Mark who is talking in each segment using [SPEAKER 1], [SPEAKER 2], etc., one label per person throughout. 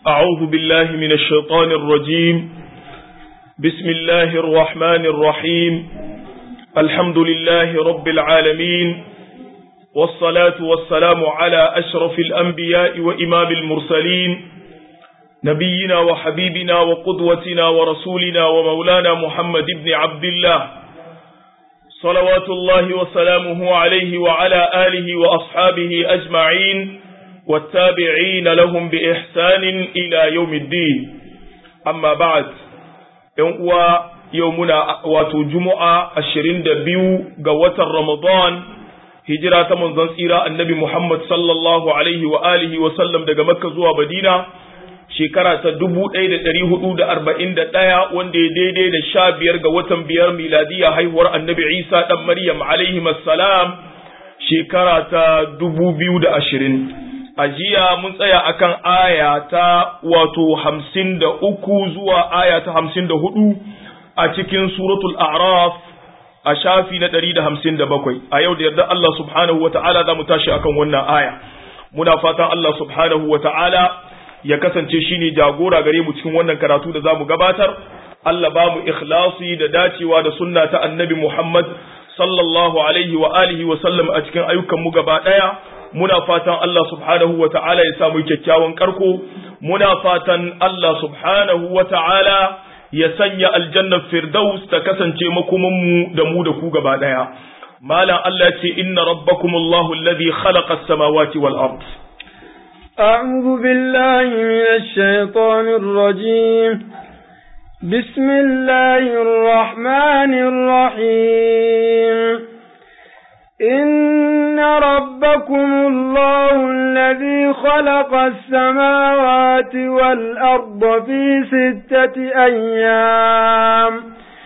[SPEAKER 1] أعوذ بالله من الشيطان الرجيم بسم الله الرحمن الرحيم الحمد لله رب العالمين والصلاة والسلام على أشرف الأنبياء وإمام المرسلين نبينا وحبيبنا وقدوتنا ورسولنا ومولانا محمد بن عبد الله صلوات الله وسلامه عليه وعلى آله وأصحابه أجمعين والتابعين لهم بإحسان إلى يوم الدين أما بعد يوم يومنا واتو جمعة الشرين دبيو قوة رمضان هجرة منزل سيرة النبي محمد صلى الله عليه وآله وسلم دقى مكة زوا بدينة shekara ta dubu ɗaya da ɗari hudu da arba'in da ɗaya wanda ya daidai da sha biyar ga watan biyar miladiya haihuwar annabi isa ɗan maryam alaihi salam shekara ta dubu biyu da ashirin a jiya mun tsaya akan aya ta wato hamsin da uku zuwa aya ta hamsin da hudu a cikin suratul a'raf a shafi na ɗari da hamsin da bakwai a yau da yarda Allah subhanahu wa ta'ala za mu tashi akan wannan aya muna fatan Allah subhanahu wa ta'ala ya kasance shine jagora gare mu cikin wannan karatu da zamu gabatar Allah ba mu ikhlasi da dacewa da sunna ta annabi Muhammad sallallahu alaihi wa alihi wa sallam a cikin ayyukan mu gaba daya muna fatan Allah subhanahu wa ta'ala ya samu kyakkyawan karko muna fatan Allah subhanahu wa ta'ala ya sanya aljannar firdaus ta kasance makoman mu da mu da ku gaba daya malam Allah ce inna rabbakumullahu alladhi khalaqa as-samawati wal ard
[SPEAKER 2] أعوذ بالله من الشيطان الرجيم بسم الله الرحمن الرحيم إن ربكم الله الذي خلق السماوات والأرض في ستة أيام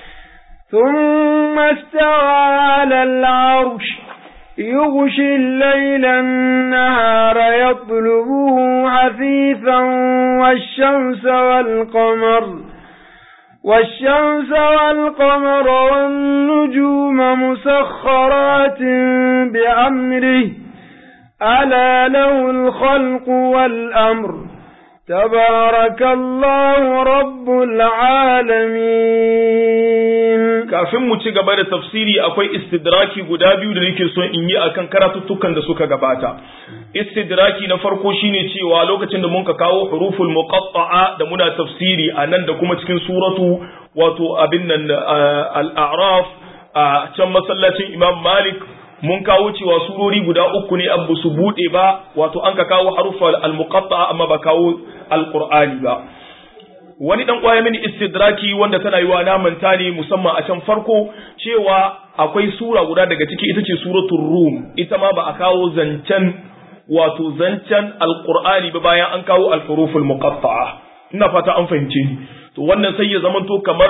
[SPEAKER 2] ثم استوى على العرش يغشي الليل النهار يطلبه حثيثا والشمس والقمر والشمس والقمر والنجوم مسخرات بأمره ألا له الخلق والأمر تبارك الله رب العالمين
[SPEAKER 1] kafin mu ci gaba da tafsiri akwai istidraki guda biyu da nake son in yi akan karatuttukan da suka gabata istidraki na farko shine cewa lokacin da mun ka kawo huruful muqatta'a da muna tafsiri a nan da kuma cikin suratu wato abin nan al-a'raf a can masallacin Imam Malik mun kawo cewa surori guda uku ne abu su bude ba wato an ka kawo harufal al-muqatta'a amma ba kawo al-qur'ani ba wani dan kwaya mini istidraki wanda tana yiwa na manta ne musamman a can farko cewa akwai sura guda daga ciki ita ce suratul rum ita ma ba a kawo zancen wato zancen alqur'ani ba bayan an kawo al-huruful muqatta'a ina fata an fahimce ni to wannan sai ya zamanto kamar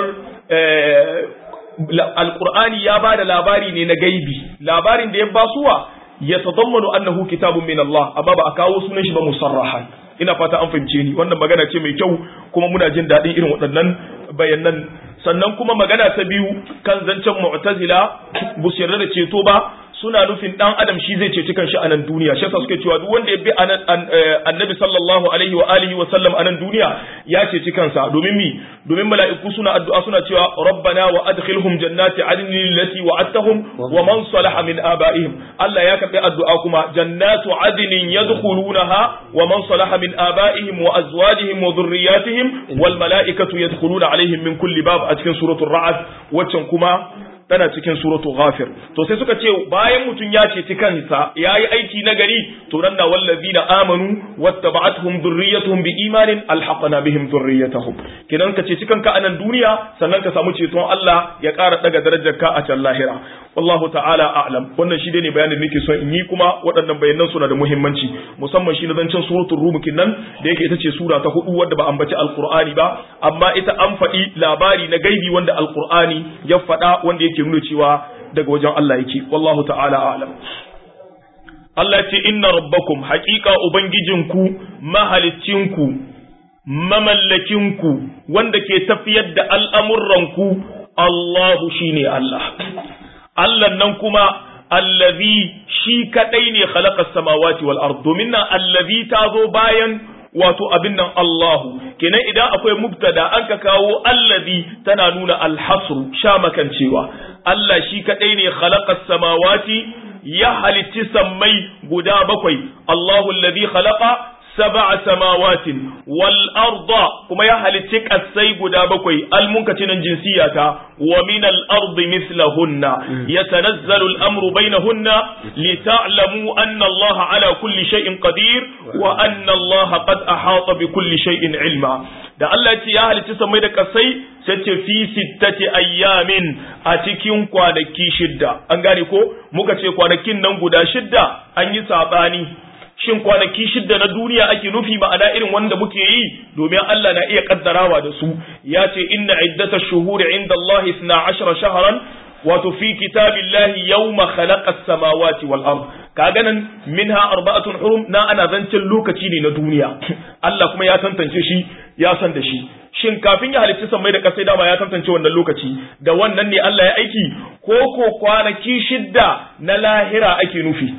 [SPEAKER 1] alqur'ani ya bada labari ne na gaibi labarin da ya basuwa ya tadammanu annahu kitabun min Allah amma ba a kawo sunan shi ba musarrahan ina fata an fahimce ni wannan magana ce mai kyau kuma muna jin daɗin irin waɗannan bayanan sannan kuma magana ta biyu kan zancen mu'tazila bu su yarda da ceto ba suna nufin dan adam shi zai ceci kanshi a nan duniya shi yasa suke cewa duk wanda ya bi annabi sallallahu alaihi wa alihi wa sallam a nan duniya ya ceci kansa domin mi domin mala'iku suna addu'a suna cewa rabbana wa adkhilhum jannati adnin allati wa'adtahum wa man salaha min abaihim Allah ya karbi addu'a kuma jannatu adnin yadkhulunaha wa man salaha min abaihim wa azwajihim wa dhurriyyatihim wal mala'ikatu yadkhuluna alaihim min kulli bab a cikin suratul ra'd waccan kuma tana cikin suratu ghafir to sai suka ce bayan mutum ya ceci kansa yayi aiki na gari to nan na wallazina amanu wattaba'atuhum dhurriyyatuhum biimanin alhaqna bihim dhurriyyatuhum kidan ka ceci kanka a nan duniya sannan ka samu ceton Allah ya ƙara daga darajar ka a can lahira wallahu ta'ala a'lam wannan shi ne bayanin da nake son in yi kuma waɗannan bayanan suna da muhimmanci musamman shi na zancen suratul rum nan da yake ita ce sura ta hudu wadda ba ambaci alqur'ani ba amma ita an faɗi labari na gaibi wanda alqur'ani ya faɗa wanda yake nuna cewa daga wajen Allah yake wallahu ta'ala a'lam Allah ce inna rabbakum haƙiƙa ubangijinku mahalicinku mamallakinku wanda ke tafiyar da al'amuranku Allahu shine Allah Allah nan kuma allazi shi kadai ne khalaqa samawati wal ard domin nan allazi ta zo bayan wato abin nan Allahu kenan idan akwai mubtada an ka kawo allazi tana nuna alhasru sha makancewa Allah shi kadai ne khalaqas samawati ya halitti sammai guda bakwai Allahu allazi khalaqa sab'a samawatin wal arda kuma ya halitti kasai guda bakwai al munkatinan jinsiyata wa min al ardi mithlahunna yatanazzalu al amru bainahunna li ta'lamu anna Allah ala kulli shay'in qadir wa anna Allah qad ahata bi kulli shay'in ilma da Allah ce ya halitti samai da kasai sai ce fi sittati ayyamin a cikin kwanaki shidda an gane ko muka ce kwanakin nan guda shidda an yi sabani shin kwanaki shidda na duniya ake nufi ma'ana irin wanda muke yi domin Allah na iya kaddarawa da su ya ce inna iddata shuhuri inda Allah isna ashara shaharan wato fi kitabillahi yawma khalaqa samawati wal ard kaga nan minha arba'atun hurum na ana zancen lokaci ne na duniya Allah kuma ya tantance shi ya san da shi shin kafin ya halitta sammai da kasai dama ya tantance wannan lokaci da wannan ne Allah ya aiki ko ko kwanaki shidda na lahira ake nufi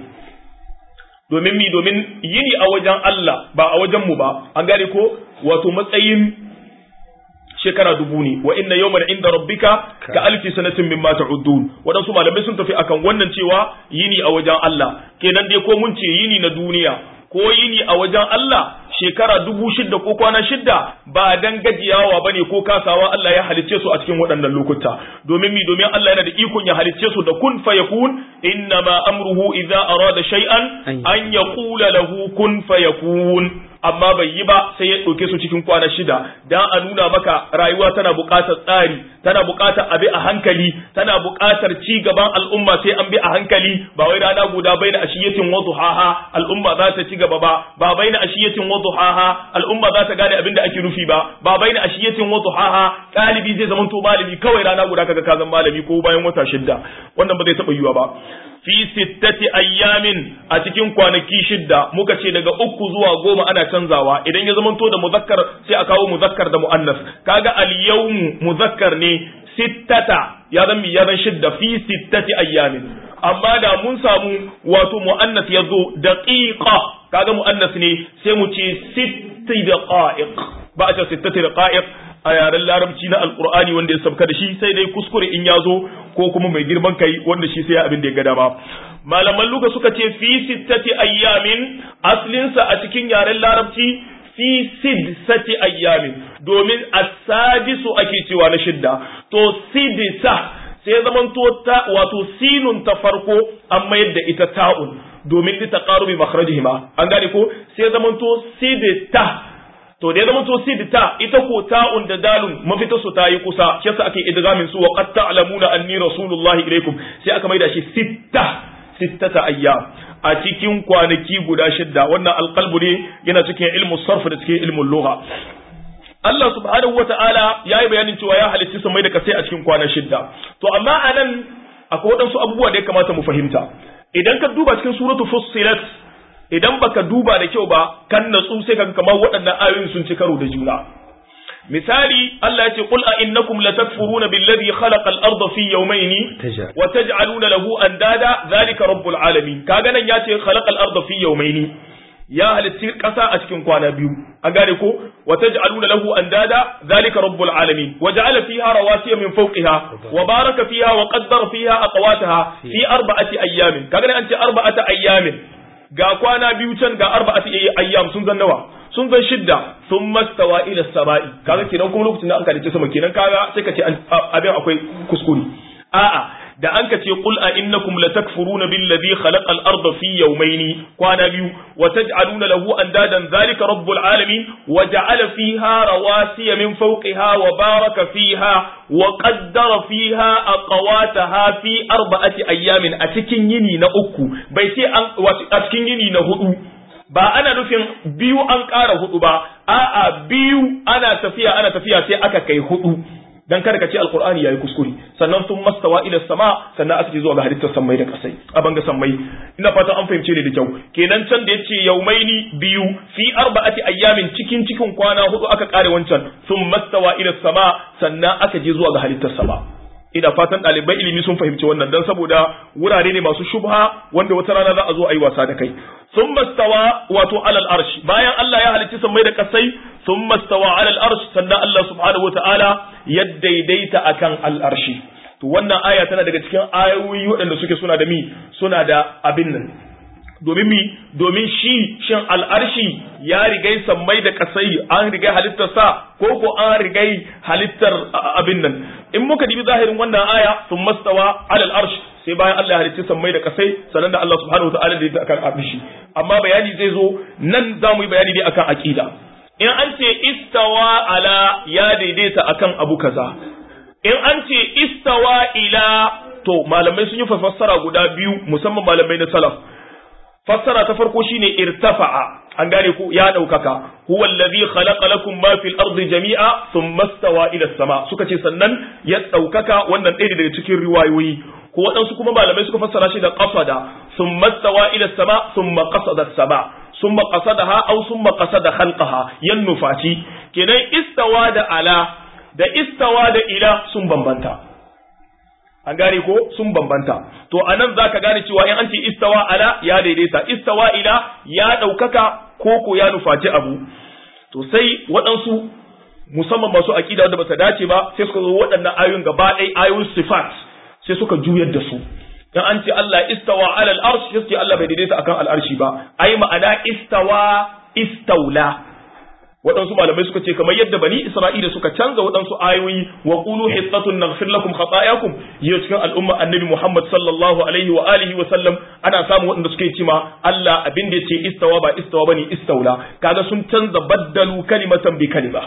[SPEAKER 1] domin mi domin yini a wajen Allah ba a wajen mu ba an gane ko wato matsayin shekara dubu ne wa inna yawman inda rabbika ka alfi sanatin mimma ta'udun wadansu malamai sun tafi akan wannan cewa yini a wajen Allah kenan dai ko mun ce yini na duniya ko yini a wajen Allah shekara dubu shidda ko kwana shidda ba dan gajiyawa bane ko kasawa Allah ya halicce su a cikin waɗannan lokuta domin mi domin Allah yana da ikon ya halicce su da kun fayakun inna ma amruhu idza arada shay'an an yaqula lahu kun fayakun amma bai yi ba sai ya ɗauke su cikin kwana shida dan a nuna maka rayuwa tana buƙatar tsari tana buƙatar abi a hankali tana buƙatar ci gaban al'umma sai an bi a hankali ba wai rana guda bai da ashiyatin wa duhaha al'umma za ta ci gaba ba ba bai da ashiyatin wa duhaha al'umma za ta gane abin da ake nufi ba ba bai da ashiyatin wa duhaha ɗalibi zai zama to malami kawai rana guda kaga ka zama malami ko bayan wata shidda wannan ba zai taɓa yiwa ba fi sittati ayyamin a cikin kwanaki shidda muka ce daga uku zuwa goma ana canzawa idan ya zamanto da muzakkar sai a kawo muzakkar da muannas kaga al-yawmu muzakkar ne sittata ya zan ya zan shidda fi sittati ayyamin amma da mun samu wato muannas ya zo daqiqa kaga muannas ne sai mu ce sitti daqa'iq ba a ce sittati daqa'iq a yaren larabci na alkur'ani wanda ya sabka da shi sai dai kuskure in ya zo ko kuma mai girman kai wanda shi sai abin da ya ga dama malaman luka suka ce fi sittati ayyamin aslinsa a cikin yaren larabci fi sidsati ayyamin domin asadisu ake cewa na shidda to sidisa sai zamanto ta wato sinun ta farko an mayar da ita ta'un domin ta taqarubi makhrajihima an gane ko sai zamanto sidita to da ya zama to sidta ita ko ta'un da dalun mafita su ta yi kusa shi yasa ake idgamin su wa qad ta'lamuna anni rasulullahi ilaikum sai aka maida shi sitta sittata ayyam a cikin kwanaki guda shidda wannan alqalbu ne yana cikin ilmu sarf da cikin ilmu lugha Allah subhanahu wata'ala ya yi bayanin cewa ya halitta samai da kasai a cikin kwana shidda to amma anan akwai waɗansu abubuwa da ya kamata mu fahimta idan ka duba cikin suratu fussilat idan baka duba da kyau ba kan natsu sai kaga kamar waɗannan ayoyin sun ci karo da juna misali Allah ya ce qul a innakum latakfuruna billadhi khalaqa al-ardha fi yawmayni wa taj'aluna lahu andada zalika rabbul alamin kaga nan ya ce khalaqa al-ardha fi yawmayni ya halitti ƙasa a cikin kwana biyu an gane ko wa taj'aluna lahu andada zalika rabbul alamin wa ja'ala fiha rawasiya min fawqiha wa baraka fiha wa qaddara fiha aqwataha fi arba'ati ayyamin kaga nan an ce arba'ati ayyamin ga kwana biyu can ga arba'ati ayyam sun zan nawa sun zan shidda sun mastawa ila sama'i kaga kenan kuma lokacin da aka dace sama kenan kaga sai ka ce abin akwai kuskure a'a da an ka ce qul a innakum latakfuruna billazi khalaqal arda fi yawmayni kwana biyu wa taj'aluna lahu andadan zalika rabbul alamin wa ja'ala fiha rawasiya min fawqiha wa baraka fiha wa qaddara fiha aqwataha fi arba'ati ayyamin a cikin yini na uku bai ce an a cikin yini na hudu ba ana nufin biyu an ƙara hudu ba a'a biyu ana tafiya ana tafiya sai aka kai hudu dan kada ka ce alqur'ani yayi kuskure sannan sun mastawa ila sama sannan aka ce zuwa ga halittar sammai da kasai a banga sammai ina fatan an fahimce ni da kyau kenan can da yace yaumaini biyu fi arba'ati ayyamin cikin cikin kwana hudu aka kare wancan sun mastawa ila sama sannan aka je zuwa ga halittar sama ina fatan ɗaliban ilimi sun fahimci wannan dan saboda wurare ne masu shubha wanda wata rana za a zo a yi wasa da kai sun mastawa wato alal arshi bayan Allah ya halicci sammai da kasai sun mastawa alal arshi sannan Allah subhanahu wataala ya daidaita akan al arshi to wannan aya tana daga cikin ayoyi waɗanda suke suna da mi suna da abin nan domin mi domin shi shin al'arshi ya rigai sammai da kasai an rigai halittar sa ko ko an rigai halittar abin nan in muka dibi zahirin wannan aya sun mastawa alal arsh sai bayan Allah ya halicci sammai da kasai sannan da Allah subhanahu wa ta'ala da akan arshi amma bayani zai zo nan za mu yi bayani ne akan aqida in an ce istawa ala ya daidaita akan abu kaza in an ce istawa ila to malamai sun yi fassara guda biyu musamman malamai na salaf fassara ta farko shine irtafa'a an gane ku ya daukaka huwa allazi khalaqa lakum ma fil ardi jami'a thumma stawa ila sama suka ce sannan ya daukaka wannan ɗaya daga cikin riwayoyi ko waɗansu kuma malamai suka fassara shi da qasada thumma stawa ila sama thumma qasada sama thumma qasadaha aw thumma qasada khalqaha yan nufati kenan istawa da ala da istawa da ila sun bambanta an gane ko sun bambanta to anan zaka gane cewa in an ce istawa ala ya daidaita istawa ila ya ɗaukaka ko ko ya nufaci abu to sai waɗansu musamman masu aƙida da bata dace ba sai suka zo waɗannan ayoyin gaba ɗaya ayoyin sifat sai suka juyar da su dan an ce Allah istawa ala al-arsh sai Allah bai daidaita akan al-arshi ba ai ma'ana istawa istaula waɗansu malamai suka ce kamar yadda bani isra'ila suka canza waɗansu ayoyi wa qulu hittatun naghfir lakum khatayakum yau cikin al'umma annabi muhammad sallallahu alaihi wa alihi wa sallam ana samu waɗanda suke ce ma Allah abin da yace istawa ba istawa bane istaula kaga sun canza baddalu kalimatan bi kalima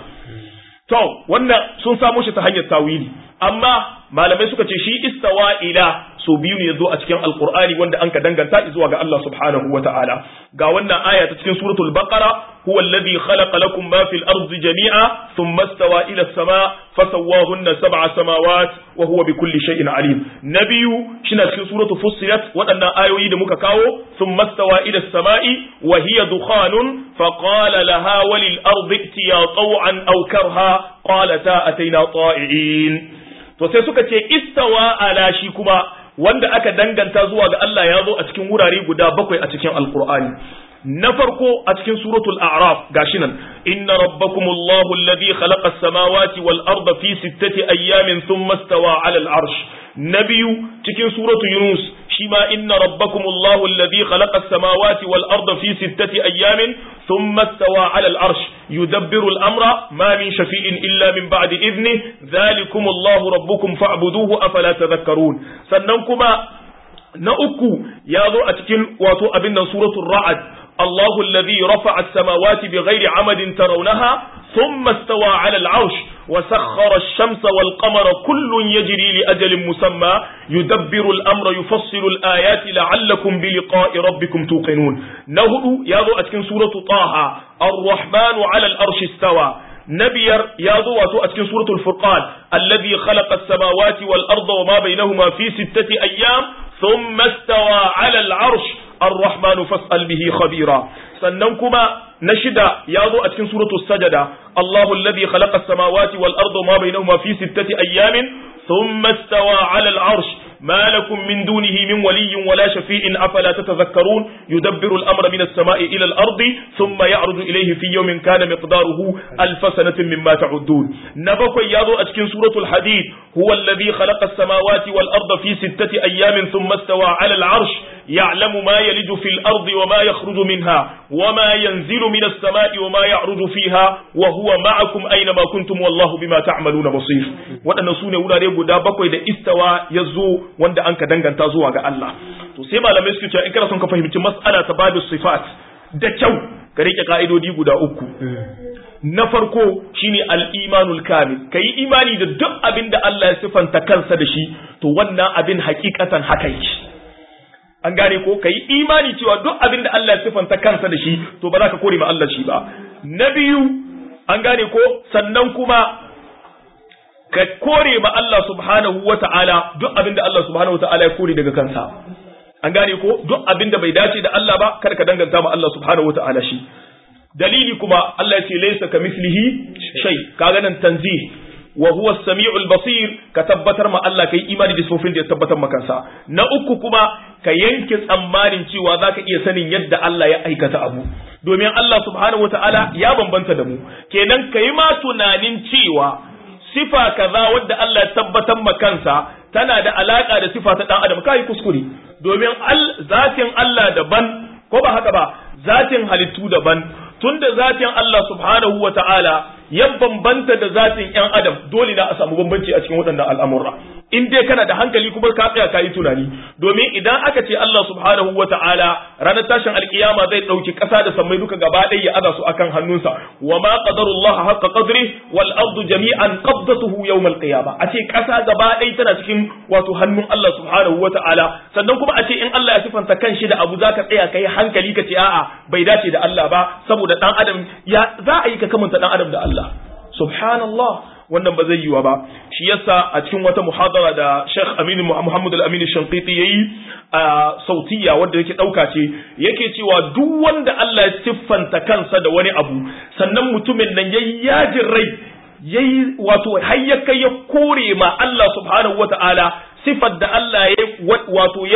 [SPEAKER 1] to wannan sun samu shi ta hanyar tawili amma malamai suka ce shi istawa ila so biyu ne yazo a cikin alqur'ani wanda an ka danganta zuwa ga Allah subhanahu wa ta'ala ga wannan aya ta cikin suratul baqara huwa alladhi khalaqa lakum ma fil ardi jami'a thumma istawa ila as-sama' fasawwahunna sab'a samawat wa huwa bikulli shay'in alim nabiyu shina cikin suratul fussilat waɗannan ayoyi da muka kawo thumma istawa ila as-sama'i wa hiya dukhanun faqala laha walil ardi itiya taw'an aw karha qalata ataina ta'i'in to sai suka ce istawa ala shi kuma wanda aka danganta zuwa ga Allah ya zo a cikin wurare guda bakwai a cikin alkur'ani na farko a cikin suratul a'raf gashi nan inna rabbakumullahu alladhi khalaqa as-samawati wal arda fi sittati ayyamin thumma istawa 'ala al-'arsh na biyu cikin suratul yunus shi ma inna rabbakumullahu alladhi khalaqa as-samawati wal arda fi sittati ayyamin thumma istawa 'ala al-'arsh yudabbiru al-amra ma min shafi'in illa min ba'di idnihi dhalikumullahu rabbukum fa'buduhu afala tadhakkarun sannan kuma na uku ya zo a cikin wato abin nan suratul ra'ad الله الذي رفع السماوات بغير عمد ترونها ثم استوى على العرش وسخر الشمس والقمر كل يجري لأجل مسمى يدبر الأمر يفصل الآيات لعلكم بلقاء ربكم توقنون نهدو ياذو أتكن سورة طه الرحمن على الأرش استوى نبير ياذو أتكن سورة الفرقان الذي خلق السماوات والأرض وما بينهما في ستة أيام ثم استوى على العرش الرحمن فاسأل به خبيرا سننكما نشد ياضو أتكن سورة السجدة الله الذي خلق السماوات والأرض وما بينهما في ستة أيام ثم استوى على العرش ما لكم من دونه من ولي ولا شفيع أفلا تتذكرون يدبر الأمر من السماء إلى الأرض ثم يعرض إليه في يوم كان مقداره ألف سنة مما تعدون نبقى ياضو أتكن سورة الحديد هو الذي خلق السماوات والأرض في ستة أيام ثم استوى على العرش يعلم ما يلج في الأرض وما يخرج منها وما ينزل من السماء وما يعرج فيها وهو معكم أينما كنتم والله بما تعملون بصير وأن سونة ولا ريبو دا بقوي دا استوى يزو وند أنك دنغن تازوا الله to sai malamai suke cewa in kana son ka fahimci mas'ala ta babu sifat da kyau ka rike ka'idodi guda uku na farko shine al-imanul kamil kai imani da duk abin da Allah ya sifanta kansa da shi to wannan abin hakikatan haka yake an gane ko kai imani cewa duk abin da Allah ya sifanta kansa da shi to ba za ka kore ma Allah shi ba na biyu an gane ko sannan kuma ka kore ma Allah subhanahu wata'ala duk abin da Allah subhanahu wata'ala ya kore daga kansa an gane ko duk abin da bai dace da Allah ba kada ka danganta ma Allah subhanahu wata'ala shi dalili kuma Allah ya ce laysa kamithlihi shay kaga nan tanzih wa huwa as-sami'ul basir ka tabbatar ma Allah kai imani da sifofin da ya tabbatar maka kansa na uku kuma ka yanke tsammanin cewa zaka iya sanin yadda Allah ya aikata abu domin Allah subhanahu wata'ala ya bambanta da mu kenan kai ma tunanin cewa sifa kaza wadda Allah ya tabbatar ma kansa tana da alaka da sifa ta dan adam kai kuskure domin zatin Allah daban ko ba haka ba zatin halittu daban tunda zatin Allah subhanahu wata'ala ya bambanta da zatin ‘yan adam dole na a samu bambanci a cikin waɗannan al'amurra in dai kana da hankali kuma ka tsaya ka yi tunani domin idan aka ce Allah subhanahu wa ta'ala ranar tashin alkiyama zai ɗauki ƙasa da sammai duka gaba ɗaya ya aza su akan hannunsa wa ma qadarullah haqqa qadri wal ardu jami'an qabdatuhu yawm al qiyama a ce ƙasa gaba ɗaya tana cikin wato hannun Allah subhanahu wa ta'ala sannan kuma a ce in Allah ya sifanta kanshi da abu zaka tsaya kai hankali ka ce a'a bai dace da Allah ba saboda dan adam ya za a yi ka kamanta dan adam da Allah subhanallah wannan ba zai yiwa ba shi yasa a cikin wata muhadara da Sheikh Aminu Muhammad Al-Amin Shanqiti yayi a sautiya wanda yake dauka ce yake cewa duk wanda Allah ya siffanta kansa da wani abu sannan mutumin nan yayi yajin rai yayi wato har ya kai ya kore ma Allah subhanahu wata'ala sifar da Allah ya wato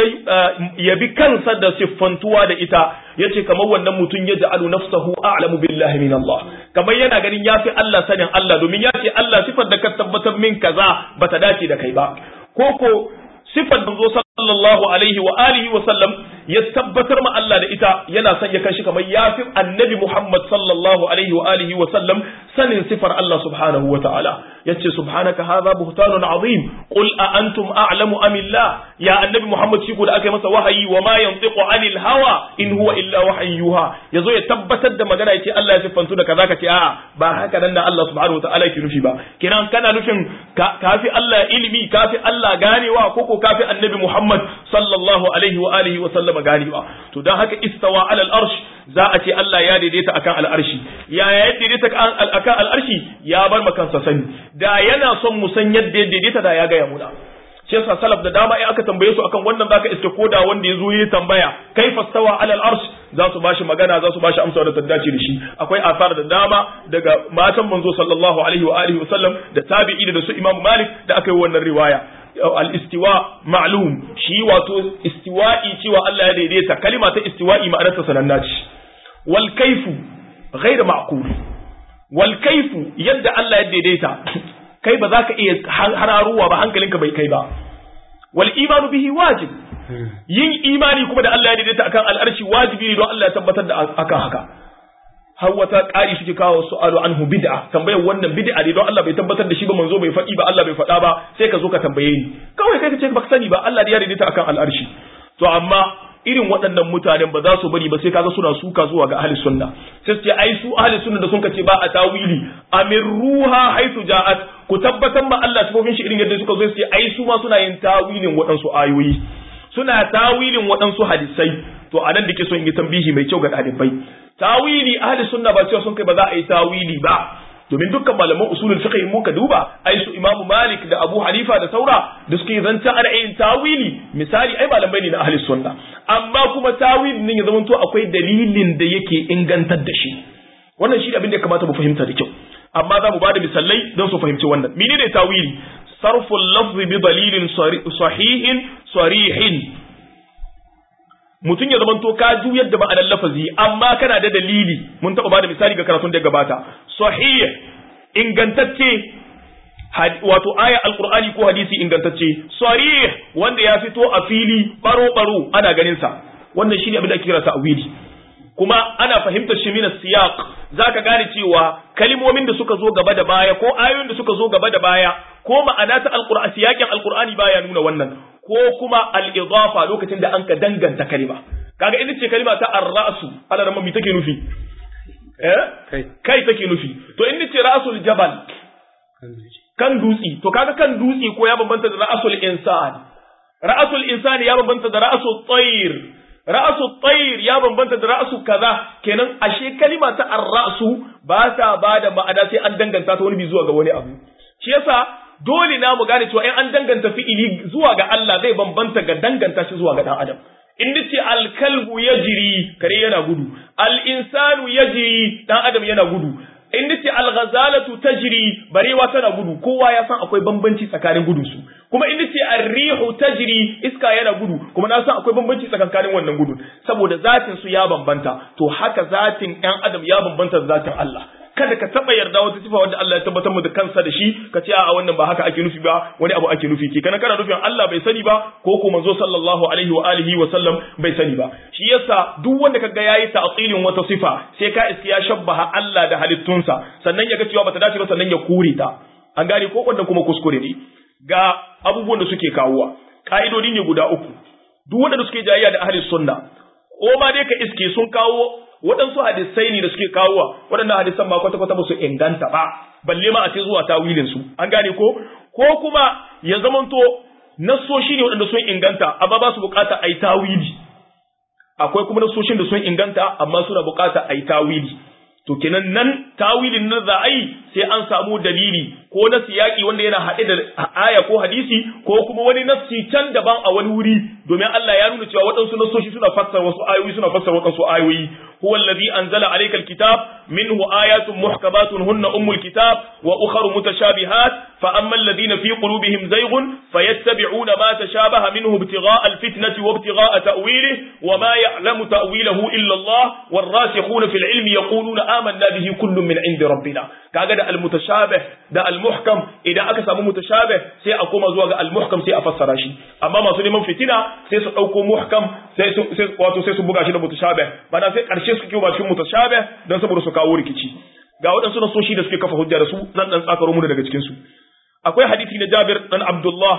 [SPEAKER 1] ya bi kansa da siffantuwa da ita yace kamar wannan mutum ya ja'alu nafsahu a'lamu billahi min Allah kamar yana ganin yafi Allah sanin Allah domin ya ce Allah sifar da ka tabbatar min kaza bata dace da kai ba koko sifar da zo sallallahu alaihi wa alihi wa sallam ya tabbatar ma Allah da ita yana son ya kanshi kamar yafi annabi Muhammad sallallahu alaihi wa alihi wa sallam sanin sifar Allah subhanahu wa ta'ala yace subhanaka hadha buhtanun azim qul a antum a'lamu am illah ya annabi Muhammad shi ko da aka yi masa wahayi wa ma yantiqu anil hawa in huwa illa wahyun yuha yazo ya tabbatar da magana yace Allah ya siffantu da kaza kace a'a ba haka nan da Allah subhanahu wa ta'ala yake nufi ba kenan kana nufin kafi Allah ilimi kafi Allah ganewa ko ko kafi annabi Muhammad sallallahu alaihi wa alihi wa sallama ganewa to dan haka istawa alal arsh za a ce Allah ya daidaita akan al'arshi ya ya daidaita akan al'arshi ya bar makansa sani da yana son mu san yadda ya daidaita da ya gaya muna shi yasa salaf da dama in aka tambaye su akan wannan zaka iske koda wanda ya zo yi tambaya kai fastawa alal arsh za su bashi magana za su bashi amsa da ta dace da shi akwai asar da dama daga matan manzo sallallahu alaihi wa alihi wa sallam da tabi'i da su imam malik da aka yi wannan riwaya al-istiwa ma'lum shi wato istiwa'i cewa Allah ya daidaita kalima ta istiwa'i ma'anarta sananna ce wal kaifu ghairu ma'qul wal kaifu yadda Allah ya daidaita kai ba za ka iya hararuwa ba hankalinka bai kai ba wal imanu bihi wajib yin imani kuma da Allah ya daidaita akan al'arshi wajibi ne don Allah ya tabbatar da akan haka har wata ƙari suke kawo su'alu anhu bid'a tambayar wannan bid'a ne don Allah bai tabbatar da shi ba manzo bai faɗi ba Allah bai faɗa ba sai ka zo ka tambaye ni kawai kai ka ce baka sani ba Allah ya daidaita akan al'arshi to amma irin waɗannan mutanen ba za su bari ba sai kaga suna suka zuwa ga ahli sunna sai su ce ai su ahli sunna da sun ce ba a tawili amir ruha haitu ja'at ku tabbatar ma Allah sifofin shi irin yadda suka zo su ce ai su ma suna yin tawilin waɗansu ayoyi suna tawilin waɗansu hadisai to anan da ke son yi tambihi mai kyau ga ɗalibai tawili ahli sunna ba cewa sun kai ba za a yi tawili ba domin dukkan malaman usulul fiqh mu ka duba ai su imamu malik da abu hanifa da saura da suke zanta ana yin tawili misali ai malamai ne na ahli sunna amma kuma tawilin ne ya zama to akwai dalilin da yake ingantar da shi wannan shi abin da ya kamata mu fahimta da kyau amma za mu bada misalai don su fahimci wannan menene tawili sarful lafzi bi dalilin sahihin sarihin mutum ya zama to ka juyar da ma'anar lafazi amma kana da dalili mun taɓa bada misali ga karatun da gabata sahih ingantacce wato aya alqur'ani ko hadisi ingantacce sarih wanda ya fito a fili baro baro ana ganin sa wannan shine abin da ake kira ta'wili kuma ana fahimtar shi min siyaq zaka gane cewa kalmomin da suka zo gaba da baya ko ayoyin da suka zo gaba da baya ko ma'ana ta alqur'ani siyakin alqur'ani baya nuna wannan ko kuma al-idafa lokacin da an ka danganta kalima kaga ita ce kalima ta ar-ra'su ala ramma mi take nufi eh kai take nufi to in ce ra'sul jabal kan dutsi to kaga kan dutsi ko ya bambanta da ra'sul insan ra'sul insani ya bambanta da ra'sul tayr ra'asu tsayir ya bambanta da ra'asu kaza kenan ashe kalima ta ar-ra'su ba ta bada ma'ana sai an danganta ta wani bi zuwa ga wani abu shi yasa dole na mu gane cewa in an danganta fi'ili zuwa ga Allah zai bambanta ga danganta shi zuwa ga dan adam in nace al-kalbu yajri kare yana gudu al-insanu yajri dan adam yana gudu in nace al-ghazalatu tajri barewa tana gudu kowa ya san akwai bambanci tsakanin gudun su kuma in nace ar-rihu tajri iska yana gudu kuma na san akwai bambanci tsakanin wannan gudun saboda zatin su ya bambanta to haka zatin ɗan adam ya bambanta da zatin Allah kada ka taba yarda wata sifa wanda Allah ya tabbatar mu da kansa da shi ka ce a wannan ba haka ake nufi ba wani abu ake nufi ke kana kana nufin Allah bai sani ba ko ko manzo sallallahu alaihi wa alihi wa sallam bai sani ba shi yasa duk wanda kaga yayi ta'tilin wata sifa sai ka iske ya shabbaha Allah da halittunsa sannan ya ga cewa bata dace ba sannan ya kure ta an gane ko wannan kuma kuskure ne ga abubuwan da suke kawowa ka'idodi ne guda uku duk wanda suke jayayya da ahli sunna ko ma dai ka iske sun kawo waɗansu hadisai ne da suke kawowa waɗannan hadisan ma kwata-kwata ba su inganta ba balle ma a ce zuwa tawilin su an gane ko ko kuma ya zamanto nassoshi ne waɗanda sun inganta amma ba su bukata a yi tawili akwai kuma nassoshin da sun inganta amma suna bukata a yi tawili to kenan nan tawilin nan za a yi sai an samu dalili ko na siyaki wanda yana haɗe da aya ko hadisi ko kuma wani nassi can daban a wani wuri domin Allah ya nuna cewa waɗansu nassoshi suna fassara wasu ayoyi suna fassara waɗansu ayoyi هو الذي أنزل عليك الكتاب منه آيات محكمات هن أم الكتاب وأخر متشابهات فأما الذين في قلوبهم زيغ فيتبعون ما تشابه منه ابتغاء الفتنة وابتغاء تأويله وما يعلم تأويله إلا الله والراسخون في العلم يقولون آمنا به كل من عند ربنا كاغا المتشابه ده المحكم إذا أكسم متشابه سي أقوم زواج المحكم سي أفسر شيء أما ما سلم فتنة سي سأقوم محكم سي سي واتو سي سبوغا شي متشابه بنا سي ƙarshe suke kiwo ba cikin mutashabih don saboda su kawo rikici ga waɗansu nasoshi da suke kafa hujja da su zan dan tsakaro mu daga cikin su akwai hadisi na Jabir dan Abdullah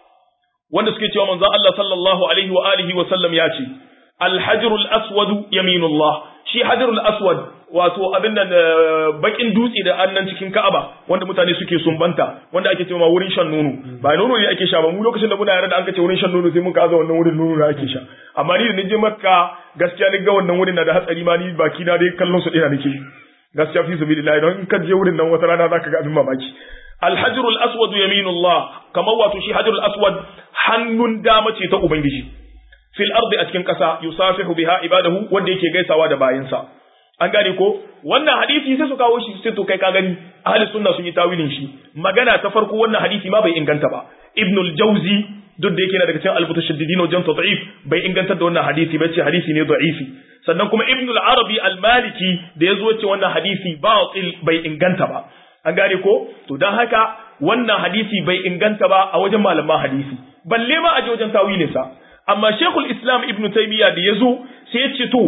[SPEAKER 1] wanda suke cewa manzon Allah sallallahu alaihi wa alihi wa sallam ya ce al-hajr al-aswad yaminullah shi hajr al-aswad wato abin nan bakin dutse da annan cikin Ka'aba wanda mutane suke sumbanta wanda ake cewa wurin shan nono ba nono ne ake sha ba mu lokacin da muna yare da an kace wurin shan nono sai mun kaza wannan wurin nono da ake sha amma ni da nije Makka gaskiya ni ga wannan wurin na da hatsari ma ni baki na dai kallon su dina nake gaskiya fi sabilillah don in ka je wurin nan wata rana zaka ga abin mamaki الحجر الأسود يمين الله كما واتشي حجر الأسود hannun dama ce ta Ubangiji fil ardi a cikin ƙasa yusafihu biha ibadahu wanda yake gaisawa da bayinsa an gane ko wannan hadisi sai su kawo shi sai to kai ka gani ahli sunna sun yi tawilin shi magana ta farko wannan hadisi ma bai inganta ba ibnul jauzi duk da yake na daga cikin al-mutashaddidin wajen tad'if bai inganta da wannan hadisi ba ce hadisi ne da'ifi sannan kuma ibnul arabi al-maliki da yazo ce wannan hadisi batil bai inganta ba an gane ko to dan haka wannan hadisi bai inganta ba a wajen malaman hadisi balle ma a wajen tawilinsa amma shekul islam ibn taymiya da ya zo sai ya ce to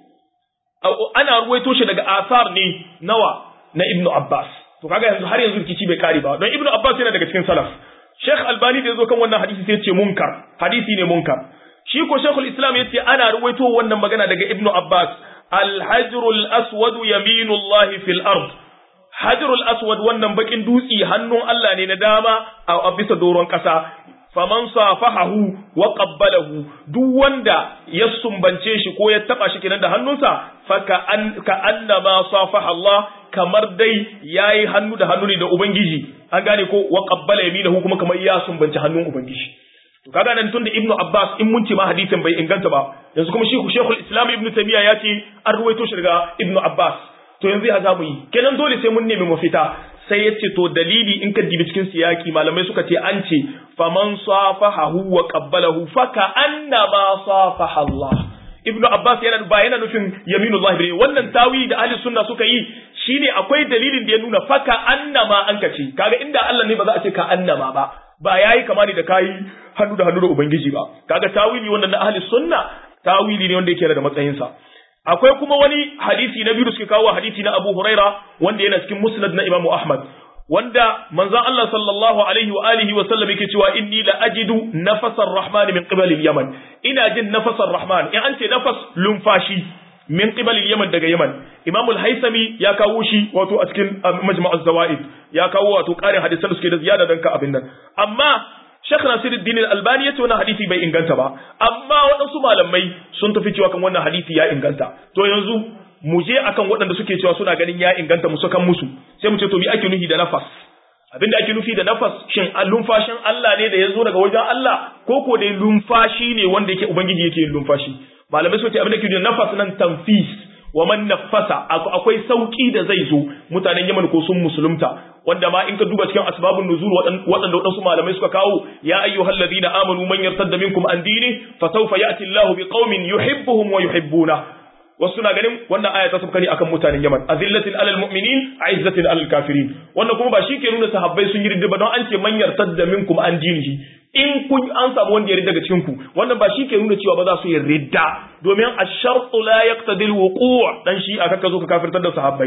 [SPEAKER 1] ana ruwaito shi daga asar ne nawa na ibn abbas to kaga yanzu har yanzu rikici bai kare ba don ibn abbas yana daga cikin salaf sheikh albani da ya zo kan wannan hadisi sai ya ce munkar hadisi ne munkar shi ko shekul islam ya ce ana ruwaito wannan magana daga ibn abbas alhajrul aswad yaminullahi fil ard hajrul aswad wannan bakin dutsi hannun Allah ne na dama a bisa doron kasa faman safahahu wa qabbalahu duk wanda ya sumbance shi ko ya taba shi kenan da hannunsa fa ka an ka annama safaha Allah kamar dai yayi hannu da hannu ne da ubangiji an gane ko wa qabbala yaminahu kuma kamar ya sumbance hannun ubangiji to kaga nan tunda ibnu abbas in mun ce ma hadisin bai inganta ba yanzu kuma shi shekul islam ibnu taymiya ya ce an ruwaito shi daga ibnu abbas to yanzu ya zamu yi kenan dole sai mun nemi mafita sai ya ce to dalili in ka dibi cikin siyaki malamai suka ce an ce faman safahahu wa qabbalahu fa ka annama safaha Allah ibnu abbas yana ba yana nufin yaminullah bane wannan tawi da ahli sunna suka yi shine akwai dalilin da ya nuna fa ka annama an kace kaga inda Allah ne ba za a ce ka annama ba ba yayi kama ne da kai hannu da hannu da ubangiji ba kaga tawili wannan na ahli sunna tawili ne wanda yake da matsayinsa akwai kuma wani hadisi na biyu suke kawo hadisi na Abu Huraira wanda yana cikin Musnad na Imam Ahmad wanda manzon Allah sallallahu alaihi wa alihi wa sallam yake cewa inni la ajidu nafasar rahman min qibal al-yaman ina jin nafasar rahman in an ce nafas lumfashi min qibal al-yaman daga yaman Imam al-Haythami ya kawo shi wato a cikin Majma' az-Zawaid ya kawo wato ƙarin hadisan da suke da ziyada dan ka abin nan amma Sheikh Nasiruddin Al-Albani yace wannan hadisi bai inganta ba amma waɗansu malamai sun tafi cewa kan wannan hadisi ya inganta to yanzu mu je akan waɗanda suke cewa suna ganin ya inganta mu sakan musu sai mu ce to me ake nufi da nafas abinda ake nufi da nafas shin lumfashin Allah ne da ya zo daga wajen Allah ko ko dai lumfashi ne wanda yake ubangiji yake yin lumfashi malamai suke abinda ke da nafas nan tanfis wa man nafasa akwai sauki da zai zo mutanen Yaman ko sun musulunta wanda ma in ka duba cikin asbabun nuzul waɗanda waɗansu malamai suka kawo ya ayyuhal ladina amanu man yartadda minkum an dini fa sawfa ya'ti Allahu biqaumin yuhibbuhum wa yuhibbuna wasu na ganin wannan aya ta sabka ne akan mutanen Yaman azillatin alal mu'minin aizzatin alal kafirin wannan kuma ba shi ke nuna sahabbai sun yi ridda ba don an ce man yartadda minkum an dinihi in kun an samu wanda ya ridda daga cikin ku wannan ba shi ke nuna cewa ba za su yi ridda domin ash-shartu la yaqtadi al-wuqu' dan shi aka ka zo ka kafirtar da sahabbai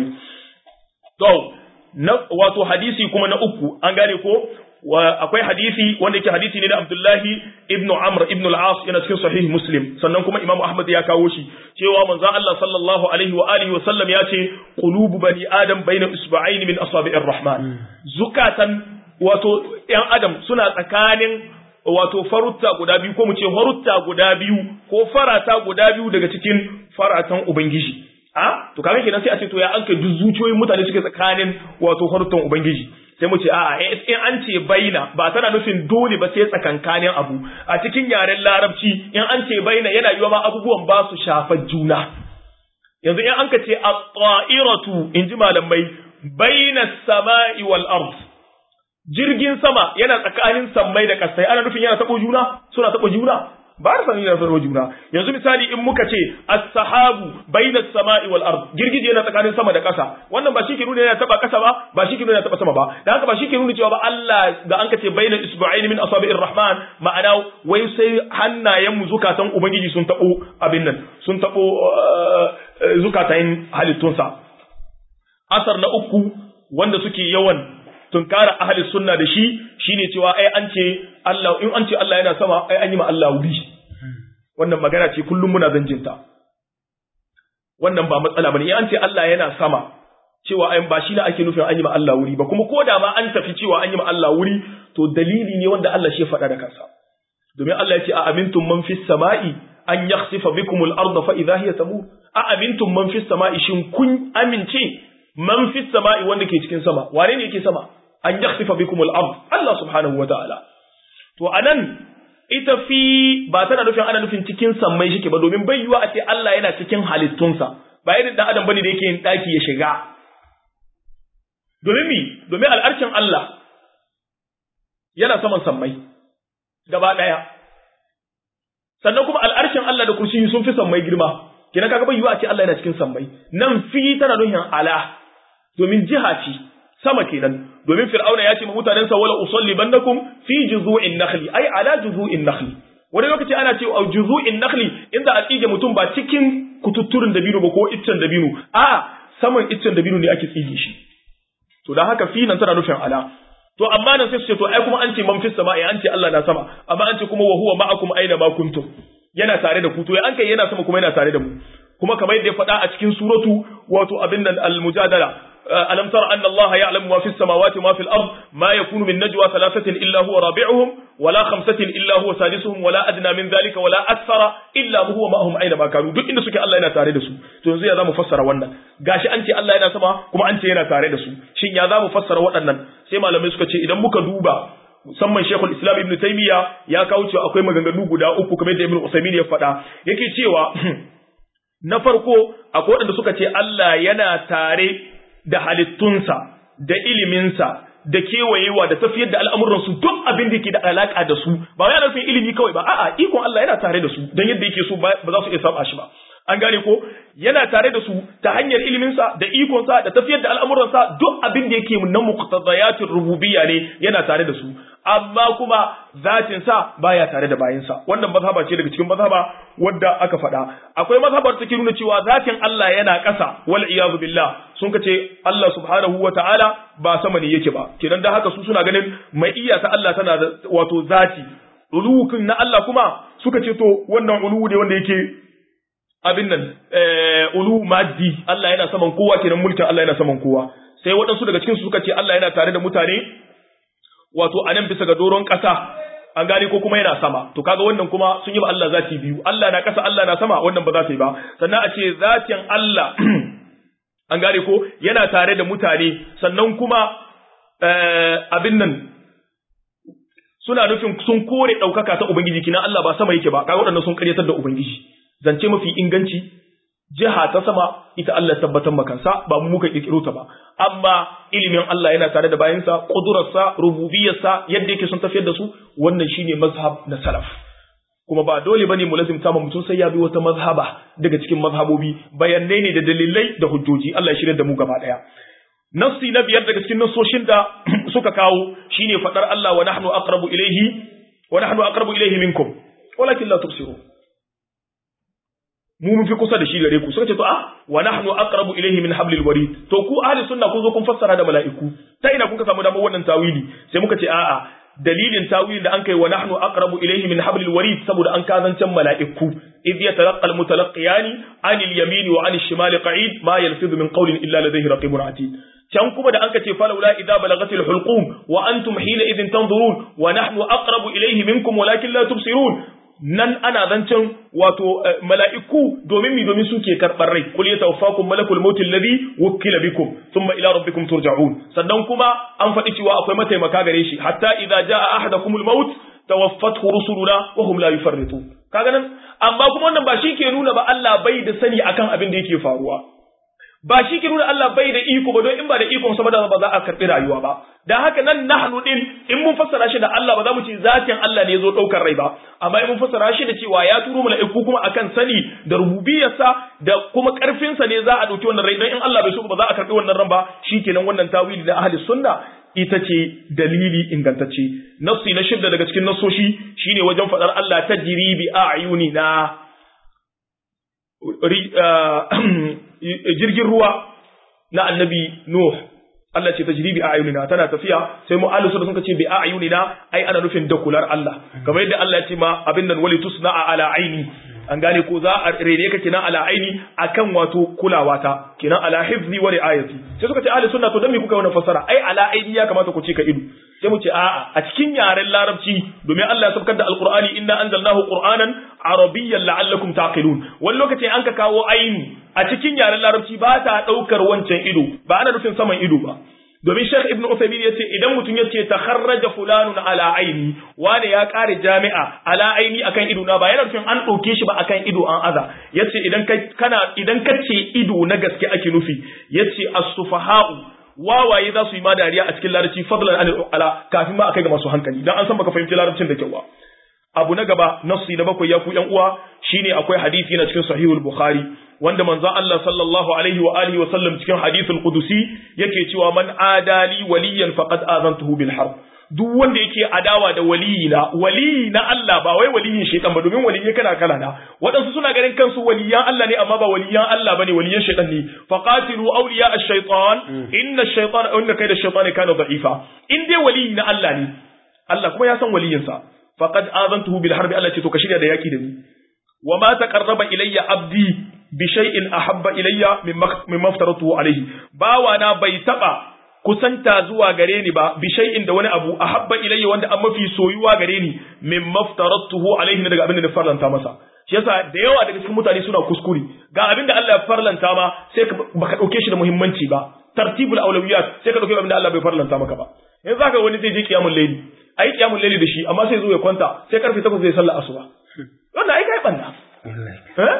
[SPEAKER 1] to na wato hadisi kuma na uku an gane ko akwai hadisi wanda yake hadisi ne na Abdullahi ibn Amr ibn al-As yana cikin sahih Muslim sannan kuma Imam Ahmad ya kawo shi cewa manzon Allah sallallahu alaihi wa alihi wa sallam ya ce qulubu bani adam baina isba'ain min asabi'ir rahman zukatan wato yan adam suna tsakanin wato farutta guda biyu ko mu ce farutta guda biyu ko farata guda biyu daga cikin faratan ubangiji a to kaga kenan sai a ce to ya an kai duk zuciyoyin mutane suke tsakanin wato faruttan ubangiji sai mu ce a'a in an ce baina ba tana nufin dole ba sai tsakankanin abu a cikin yaren larabci in an ce baina yana yiwa ma abubuwan ba su shafar juna yanzu in an ka ce at-ta'iratu in ji malamai baina samai wal ard jirgin sama yana tsakanin sammai da kasai ana nufin yana tabo juna suna tabo juna ba da sanin yana tabo juna yanzu misali in muka ce as-sahabu baina samai wal ard girgije yana tsakanin sama da kasa wannan ba shi ke nuna yana taba kasa ba ba shi ke nuna yana taba sama ba dan haka ba shi ke nuna cewa ba Allah da an ka ce baina isba'ain min asabi'ir rahman ma'ana wai sai hannayen mu zukatan ubangiji sun tabo abin nan sun tabo zukatan halittunsa asar na uku wanda suke yawan tunkara ahli sunna da shi shine cewa ai an ce Allah in an ce Allah yana sama ai an yi ma Allah wuri wannan magana ce kullum muna zanjinta wannan ba matsala bane in an ce Allah yana sama cewa ai ba shi ne ake nufin an yi ma Allah wuri ba kuma ko da ma an tafi cewa an yi ma Allah wuri to dalili ne wanda Allah shi ya faɗa da kansa domin Allah ya ce a amintum man fis sama'i an yakhsifa bikum al-ardha fa idha hiya tamur a amintum man fis sama'i shin kun amince man fis sama'i wanda ke cikin sama wane ne yake sama an yakhsifa bikum al-ard Allah subhanahu wataala to anan ita fi ba tana nufin ana nufin cikin sammai shike ba domin bai yiwa a ce Allah yana cikin halittunsa ba irin dan adam bane da yake yin daki ya shiga domin mi domin al'arshin Allah yana saman sammai gaba daya sannan kuma al'arshin Allah da kursiyi sun fi sammai girma kina kaga bai yiwa a ce Allah yana cikin sammai nan fi tana nufin ala domin jiha ce sama kenan domin fir'auna ya ce ma mutanensa wala usalli bannakum fi juzu'in nakhli ai ala juzu'in nakhli wani lokaci ana ce a juzu'in nakhli inda a tsige mutum ba cikin kututturin dabino ba ko iccen dabino a saman iccen dabino ne ake tsige shi to dan haka fi nan tana nufin ala to amma nan sai su ce to ai kuma an ce man fis sama'i an ce Allah na sama amma an ce kuma wa huwa ma'akum aina ma kuntum yana tare da ku to an kai yana sama kuma yana tare da mu kuma kamar yadda ya faɗa a cikin suratu wato abin nan al-mujadala ألم تر أن الله يعلم ما في السماوات وما في الأرض ما يكون من نجوى ثلاثة إلا هو رابعهم ولا خمسة إلا هو سادسهم ولا أدنى من ذلك ولا أكثر إلا هو معهم أينما كانوا duk inda suke Allah yana tare da su to yanzu ya zamu fassara wannan gashi an ce Allah yana sama kuma an ce yana tare da su shin ya zamu fassara waɗannan sai malamai suka ce idan muka duba musamman Sheikhul Islam Ibn Taymiyyah ya kawo cewa akwai maganganu guda uku kamar da Ibn Usaymin ya faɗa yake cewa na farko akwai waɗanda suka ce Allah yana tare da halittunsa da iliminsa da kewayewa da tafiyar da al'amuransu duk abin da ke da alaƙa da su ba wai ana son ilimi kawai ba a'a ikon Allah yana tare da su don yadda yake so ba za su iya saba shi ba an gane ko yana tare da su ta hanyar iliminsa da ikonsa da tafiyar da al'amuransa duk abin da yake na muqtadayatir rububiyya ne yana tare da su amma kuma zatin sa baya tare da bayinsa wannan mazhaba ce daga cikin mazhaba wadda aka faɗa akwai mazhabar take nuna cewa zatin Allah yana ƙasa wal iyazu billah sun kace Allah subhanahu wata'ala ba sama ne yake ba kidan da haka su suna ganin mai iya ta Allah tana da wato zati uluwukin na Allah kuma suka ce to wannan uluwu ne wanda yake abin nan ulu maddi Allah yana saman kowa kenan mulkin Allah yana saman kowa sai waɗansu daga cikin su suka ce Allah yana tare da mutane wato anan bisa ga doron ƙasa an gane ko kuma yana sama to kaga wannan kuma sun yi ba Allah zati biyu Allah na ƙasa Allah na sama wannan ba za ta yi ba sannan a ce zatin Allah an gane ko yana tare da mutane sannan kuma abin nan suna nufin sun kore ɗaukaka ta Ubangiji kina Allah ba sama yake ba kaga waɗannan sun ƙaryatar da Ubangiji zance mafi inganci jiha ta sama ita Allah tabbatar makansa ba mu muka kirkiro ta ba amma ilimin Allah yana tare da bayansa kudurarsa rububiyarsa yadda yake son tafiyar da su wannan shine mazhab na salaf kuma ba dole bane mu lazimta ma mutum sai ya bi wata mazhaba daga cikin mazhabobi bayanai ne da dalilai da hujjoji Allah ya shirya da mu gaba daya nassi na biyar daga cikin nassoshin da suka kawo shine fadar Allah wa nahnu aqrabu ilayhi wa nahnu aqrabu ilayhi minkum walakin la tubsirun mu mun fi kusa da shi gare ku suka ce to a wa nahnu aqrabu ilayhi min hablil warid to ku ahli sunna kun zo kun fassara da mala'iku ta ina kun ka samu damar wannan tawili sai muka ce a'a dalilin tawilin da an kai wa nahnu aqrabu ilayhi min hablil warid saboda an kazancan mala'iku idh yatalaqqa al mutalaqiyani anil yamini wa anil shimali qa'id ma yalfizu min qawlin illa ladayhi raqibun atid can kuma da anka ce falawla idza balagatil hulqum wa antum hina idhin tanzurun wa nahnu aqrabu ilayhi minkum walakin la tubsirun nan ana zancen wato mala'iku domin mi domin suke karɓar rai kul yatawaffakum malakul maut alladhi wukila bikum thumma ila rabbikum turja'un sannan kuma an faɗi cewa akwai mataimaka gare shi hatta idza jaa ahadakumul maut tawaffathu rusuluna wa hum la yufarritu kaga nan amma kuma wannan ba shi ke nuna ba Allah bai da sani akan abin da yake faruwa ba shi ke nuna Allah bai da iko ba don in ba da ikon sa ba ba za a karɓi rayuwa ba dan haka nan nahnu din in mun fassara shi da Allah ba za mu ce zatin Allah ne ya zo ɗaukar rai ba amma in mun fassara shi da cewa ya turo mala'iku kuma akan sani da rububiyarsa da kuma ƙarfinsa ne za a ɗauki wannan rai don in Allah bai so ba za a karɓi wannan ran ba shikenan wannan tawili da ahli sunna ita ce dalili ingantacce nafsi na shidda daga cikin nasoshi shine wajen faɗar Allah ta jiribi a ayunina jirgin ruwa na annabi Nuh Allah ce tajribi a ayunina tana tafiya sai mu alusu da sun ce bi a ayunina ai ana nufin da kular Allah kamar yadda Allah ya ce ma abin nan wali tusna ala aini an gane ko za a rene ka kinan ala aini akan wato kulawa ta kinan ala hifzi wa riayati sai suka ce ahli sunna to dan me kuka wannan fasara ai ala aini ya kamata ku ce ka ido sai mu ce a'a a cikin yaren larabci domin Allah ya sabkar da alqur'ani inna anzalnahu qur'anan arabiyyan la'allakum taqilun wani lokaci an ka kawo aini a cikin yaren larabci ba ta daukar wancan ido ba ana nufin saman ido ba domin Sheikh Ibn Uthaymeen yace idan mutum yace takharraja fulanun ala aini wani ya kare jami'a ala aini akan ido na ba yana nufin an dauke shi ba akan ido an aza yace idan kai kana idan kace ido na gaske ake nufi yace as-sufaha'u wawaye za su yi ma dariya a cikin larabci fadlan an ala kafin ma akai ga masu hankali dan an san baka fahimci larabcin da kyau ba abu na gaba nassi na bakwai ya ku yan uwa shine akwai hadisi na cikin sahihul bukhari wanda manzon Allah sallallahu alaihi wa alihi wa sallam cikin hadithul qudusi yake cewa man adali waliyan faqad azantuhu bil harb duk wanda yake adawa da waliyina waliyi na Allah ba wai waliyin shaitan ba domin waliyai kana kala na waɗansu suna ganin kansu waliyan Allah ne amma ba waliyan Allah bane waliyan shaitan ne faqatilu awliya ash-shaytan inna ash-shaytana inna kayda ash-shaytani kana da'ifa in dai waliyi na Allah ne Allah kuma ya san waliyinsa faqad azantuhu bil harbi Allah ce to ka shirya da yaki da ni wa ma taqarraba ilayya abdi bi shay'in ahabba ilayya mimma aftaratuhu alayhi bawa na bai taba kusanta zuwa gare ni ba bi shay'in da wani abu ahabba ilayya wanda an mafi soyuwa gare ni mimma aftaratuhu alayhi daga abin da na farlanta masa shi yasa da yawa daga cikin mutane suna kuskure ga abin da Allah ya farlanta ma sai baka dauke shi da muhimmanci ba tartibul awlawiyat sai ka dauke abin da Allah bai farlanta maka ba yanzu zaka wani zai je kiyamul layli ayi kiyamul layli da shi amma sai zo ya kwanta sai karfe 8 zai sallar asuba wannan ai kai banda eh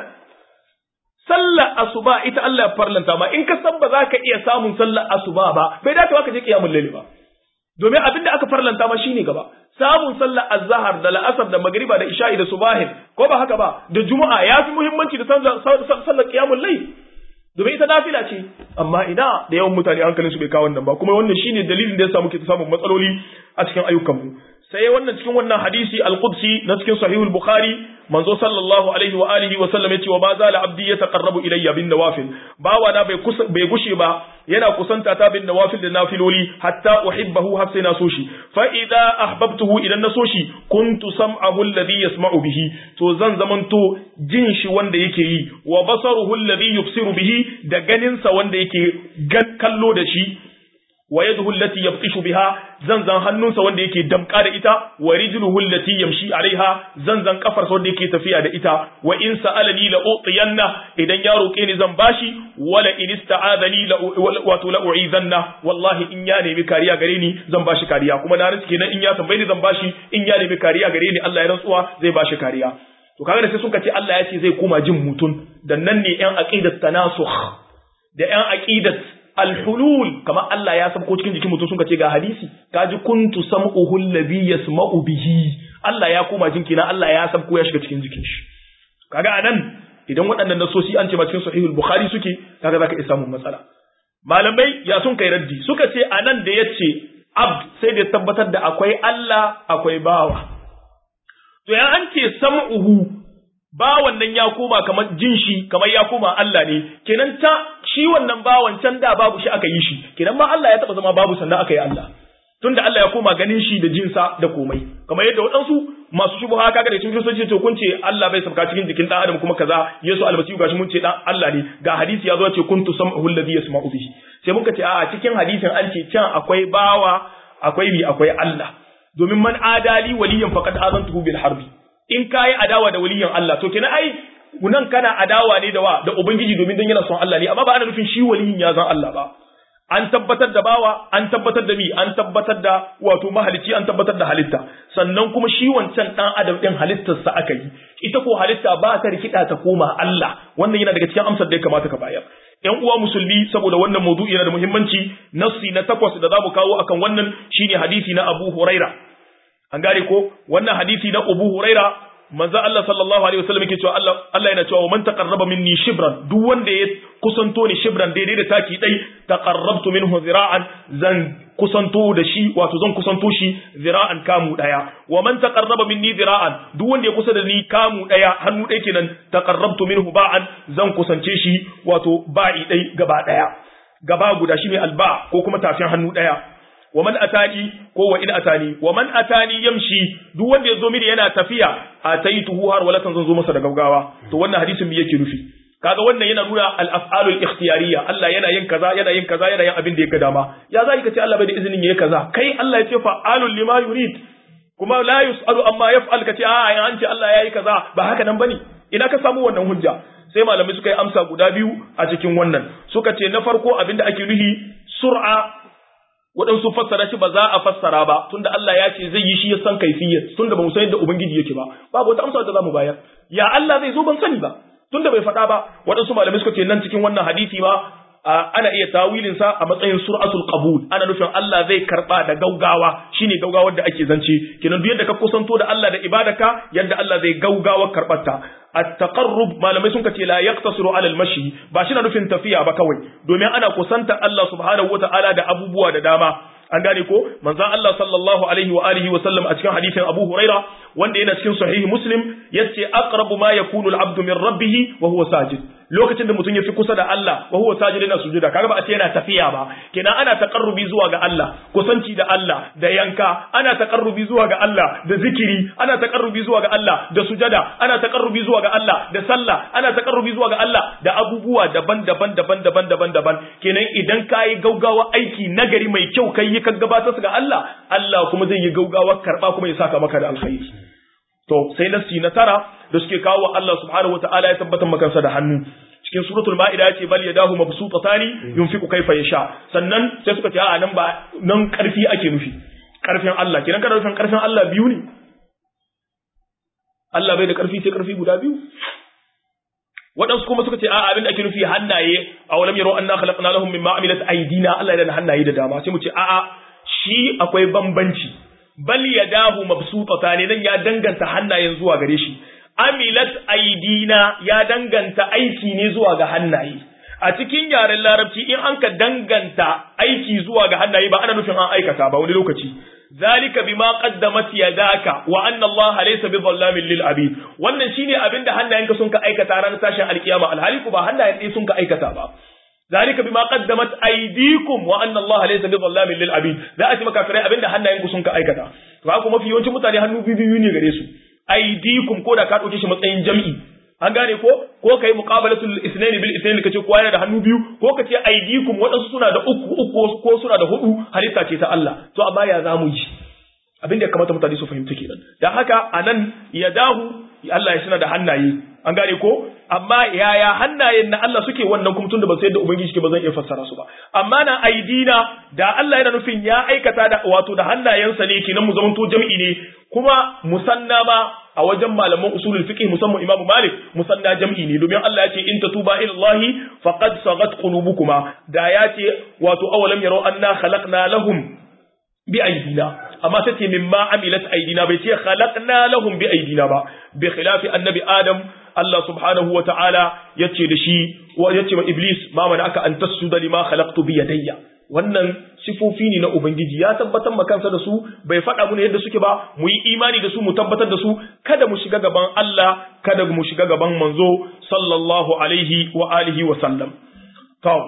[SPEAKER 1] sallar asuba ita Allah ya farlanta ma in ka san ba za ka iya samun sallar asuba ba bai dace ka je kiyamul layli ba domin abin da aka farlanta ma shine gaba samun sallar azhar da la'asar da magriba da isha'i da subahin ko ba haka ba da juma'a ya fi muhimmanci da sallar qiyamul layl domin ita nafila ce amma ina da yawan mutane hankalin su bai kawo wannan ba kuma wannan shine dalilin da yasa muke samun matsaloli a cikin ayyukanmu sai wannan cikin wannan hadisi al-qudsi na cikin sahihul bukhari manzo sallallahu alaihi wa alihi wa sallam yace wa ma zala abdi yataqarrabu ilayya bin nawafil bawa na bai bai gushe ba yana kusanta ta bin nawafil da nafiloli hatta uhibbahu har sai na so shi fa idza ahbabtuhu idan na so shi kuntu sam'ahu alladhi yasma'u bihi to zan zamanto jin shi wanda yake yi wa basaruhu alladhi yubsiru bihi da ganin sa wanda yake kallo da shi wa yaduhu allati yabtishu biha zanzan hannunsa wanda yake damka da ita wa rijluhu allati yamshi alaiha zanzan kafarsa wanda yake tafiya da ita wa in sa'alani la utiyanna idan ya roke ni zan bashi wala in ista'adani la wato la u'izanna wallahi in ya nemi kariya gare ni zan bashi kariya kuma na rantsi kenan in ya tambaye ni zan bashi in ya nemi kariya gare ni Allah ya rantsuwa zai bashi kariya to kaga da sai suka ce Allah ya ce zai koma jin mutum dan nan ne yan aqidat tanasukh da yan aqidat alhulul kamar Allah ya sabko cikin jikin mutum sun ce ga hadisi kaji kuntu sam'uhu alladhi yasma'u bihi Allah ya koma jinki na Allah ya sabko ya shiga cikin jikin shi kaga anan idan waɗannan nasosi an ce ma cikin sahihul bukhari suke kaga zaka iya samun matsala malamai ya sun kai raddi suka ce anan da yace abd sai da tabbatar da akwai Allah akwai bawa to ya an ce sam'uhu bawan nan ya koma kamar jin shi kamar ya koma Allah ne kenan ta shi wannan bawan can da babu shi aka yi shi kenan ma Allah ya taba zama babu sannan aka yi Allah tunda Allah ya koma ganin shi da jinsa da komai kamar yadda waɗansu masu shubuha kaga da cikin sojoji to kun ce Allah bai sabka cikin jikin dan adam kuma kaza Yesu almasihu gashi mun ce dan Allah ne ga hadisi ya zo ce kuntu sam'uhu alladhi yasma'u bihi sai muka ce a cikin hadisin an ce can akwai bawa akwai bi akwai Allah domin man adali waliyan faqad azantuhu bil harbi in kayi adawa da waliyan Allah to kenan ai nan kana adawa ne da wa da ubangiji domin dan yana son Allah ne amma ba ana nufin shi waliyin ya zan Allah ba an tabbatar da bawa an tabbatar da mi an tabbatar da wato mahalici an tabbatar da halitta sannan kuma shi wancan dan adam din halittarsa aka yi ita ko halitta ba ta rikida ta koma Allah wannan yana daga cikin amsar da ya kamata ka bayar ‘Yan uwa musulmi saboda wannan maudu'i yana da muhimmanci, nassi na takwas da za mu kawo akan wannan shine hadisi na Abu Huraira. An gane ko wannan hadisi na Abu Huraira manzo Allah sallallahu alaihi wasallam yake cewa Allah Allah yana cewa man taqarraba minni shibran duk wanda ya kusanto ni shibran daidai da taki dai taqarrabtu minhu zira'an zan kusanto da shi wato zan kusanto shi zira'an kamu daya wa man taqarraba minni zira'an duk wanda ya kusa da ni kamu daya hannu dai kenan taqarrabtu minhu ba'an zan kusance shi wato ba'i dai gaba daya gaba guda shine alba ko kuma tafin hannu daya wa man atani ko wa in atani wa man atani yamshi duk wanda yazo mini yana tafiya ataituhu har walatan zan zo masa da gaugawa to wannan hadisin me yake nufi kaga wannan yana nuna al-af'alul ikhtiyariyya Allah yana yin kaza yana yin kaza yana yin abin da yake dama ya zai ka ce Allah bai da izinin yayi kaza kai Allah ya ce fa'alul lima yurid kuma la yusalu amma yaf'al ka ce a an ce Allah yayi kaza ba haka nan bane ina ka samu wannan hujja sai malamai suka yi amsa guda biyu a cikin wannan suka ce na farko abinda ake nuhi sur'a waɗansu fassara shi ba za a fassara ba tunda Allah ya ce zai yi shi ya san kaifiyar tunda ba mu san yadda ubangiji yake ba babu wata amsa da za mu bayar ya Allah zai zo ban sani ba tunda bai faɗa ba waɗansu malamai suka ce nan cikin wannan hadisi ma ana iya tawilin sa a matsayin sur'atul qabul ana nufin Allah zai karba da gaugawa shine gaugawar da ake zance kenan duk yadda ka kusanto da Allah da ibadaka yadda Allah zai gaugawa karbarta at-taqarrub malamai sun ce la yaqtasiru ala al-mashi ba shi na nufin tafiya ba kawai domin ana kusanta Allah subhanahu wata'ala da abubuwa da dama an gane ko manzon Allah sallallahu alaihi wa alihi wa sallam a cikin hadisin Abu Huraira wanda yana cikin sahih Muslim yace aqrabu ma yakunu al-abdu min rabbih wa huwa sajid lokacin da mutum ya fi kusa da Allah wa huwa sajid yana sujuda kaga ba a ce yana tafiya ba kenan ana taqarrubi zuwa ga Allah kusanci da Allah da yanka ana taqarrubi zuwa ga Allah da zikiri ana taqarrubi zuwa ga Allah da sujada ana taqarrubi zuwa ga Allah da sallah ana taqarrubi zuwa ga Allah da abubuwa daban-daban daban-daban daban-daban kenan idan kai gaugawa aiki nagari mai kyau kai yi ka gabatar ga Allah Allah kuma zai yi gaugawa karba kuma ya saka maka da alkhairi to sai nasi na tara da suke kawo Allah subhanahu wataala ya tabbatar makansa da hannu cikin suratul ma'ida yace bal yadahu mabsutatani yunfiqu kayfa yasha sannan sai suka ce a nan ba nan karfi ake nufi karfin Allah kidan kana nufin karfin Allah biyu ne Allah bai da karfi sai karfi guda biyu waɗansu kuma suka ce a abin da ake nufi hannaye a walam yaro anna khalaqna lahum mimma amilat aydina Allah yana da hannaye da dama sai mu ce a'a shi akwai bambanci bal yadahu mabsutatani nan ya danganta hannayen zuwa gare shi amilat aidina ya danganta aiki ne zuwa ga hannaye a cikin yaren larabci in an ka danganta aiki zuwa ga hannaye ba ana nufin an aikata ba wani lokaci zalika bima qaddamat yadaka wa anna allaha laysa bidhallamin lil abid wannan shine abinda hannayenka sun ka aikata ranar tashin alkiyama alhali ku ba hannayen ɗaya sun ka aikata ba zalika bima qaddamat aydikum wa anna allaha laysa bidhallamin lil abid za a ci maka kare abinda hannayenku sun ka aikata to haka mafi yawancin mutane hannu biyu ne gare su aidikum ko da ka dauke shi matsayin jam'i an gane ko ko kai muqabalatul isnain bil isnain kace kowa yana da hannu biyu ko kace aidikum wadansu suna da uku uku ko suna da hudu halitta ce ta Allah to amma ya zamu yi abin da ya kamata mutane su fahimta kenan dan haka anan yadahu Allah ya suna da hannaye an gane ko amma yaya hannayen na Allah suke wannan kuma tunda ba sai da ubangiji ke ba zan iya fassara su ba amma na aidina da Allah yana nufin ya aikata da wato da hannayensa ne kenan mu zamanto jam'i ne kuma musanna ma a wajen malaman usulul fiqh musamman Imam Malik musanna jam'i ne domin Allah ya ce in tatuba ila Allah faqad sagat qulubukuma da ya ce wato awalam yarau anna khalaqna lahum bi aidina amma sai ce mimma amilat aidina bai ce khalaqna lahum bi aidina ba bi khilafi annabi adam Allah subhanahu wa ta'ala yace da shi wa yace ma iblis ma mana aka an tasjuda lima khalaqtu bi yadayya wannan sifofi ne na ubangiji ya tabbatar ma kansa da su bai faɗa mu yadda suke ba mu yi imani da su mu tabbatar da su kada mu shiga gaban Allah kada mu shiga gaban manzo sallallahu alaihi wa alihi wa sallam to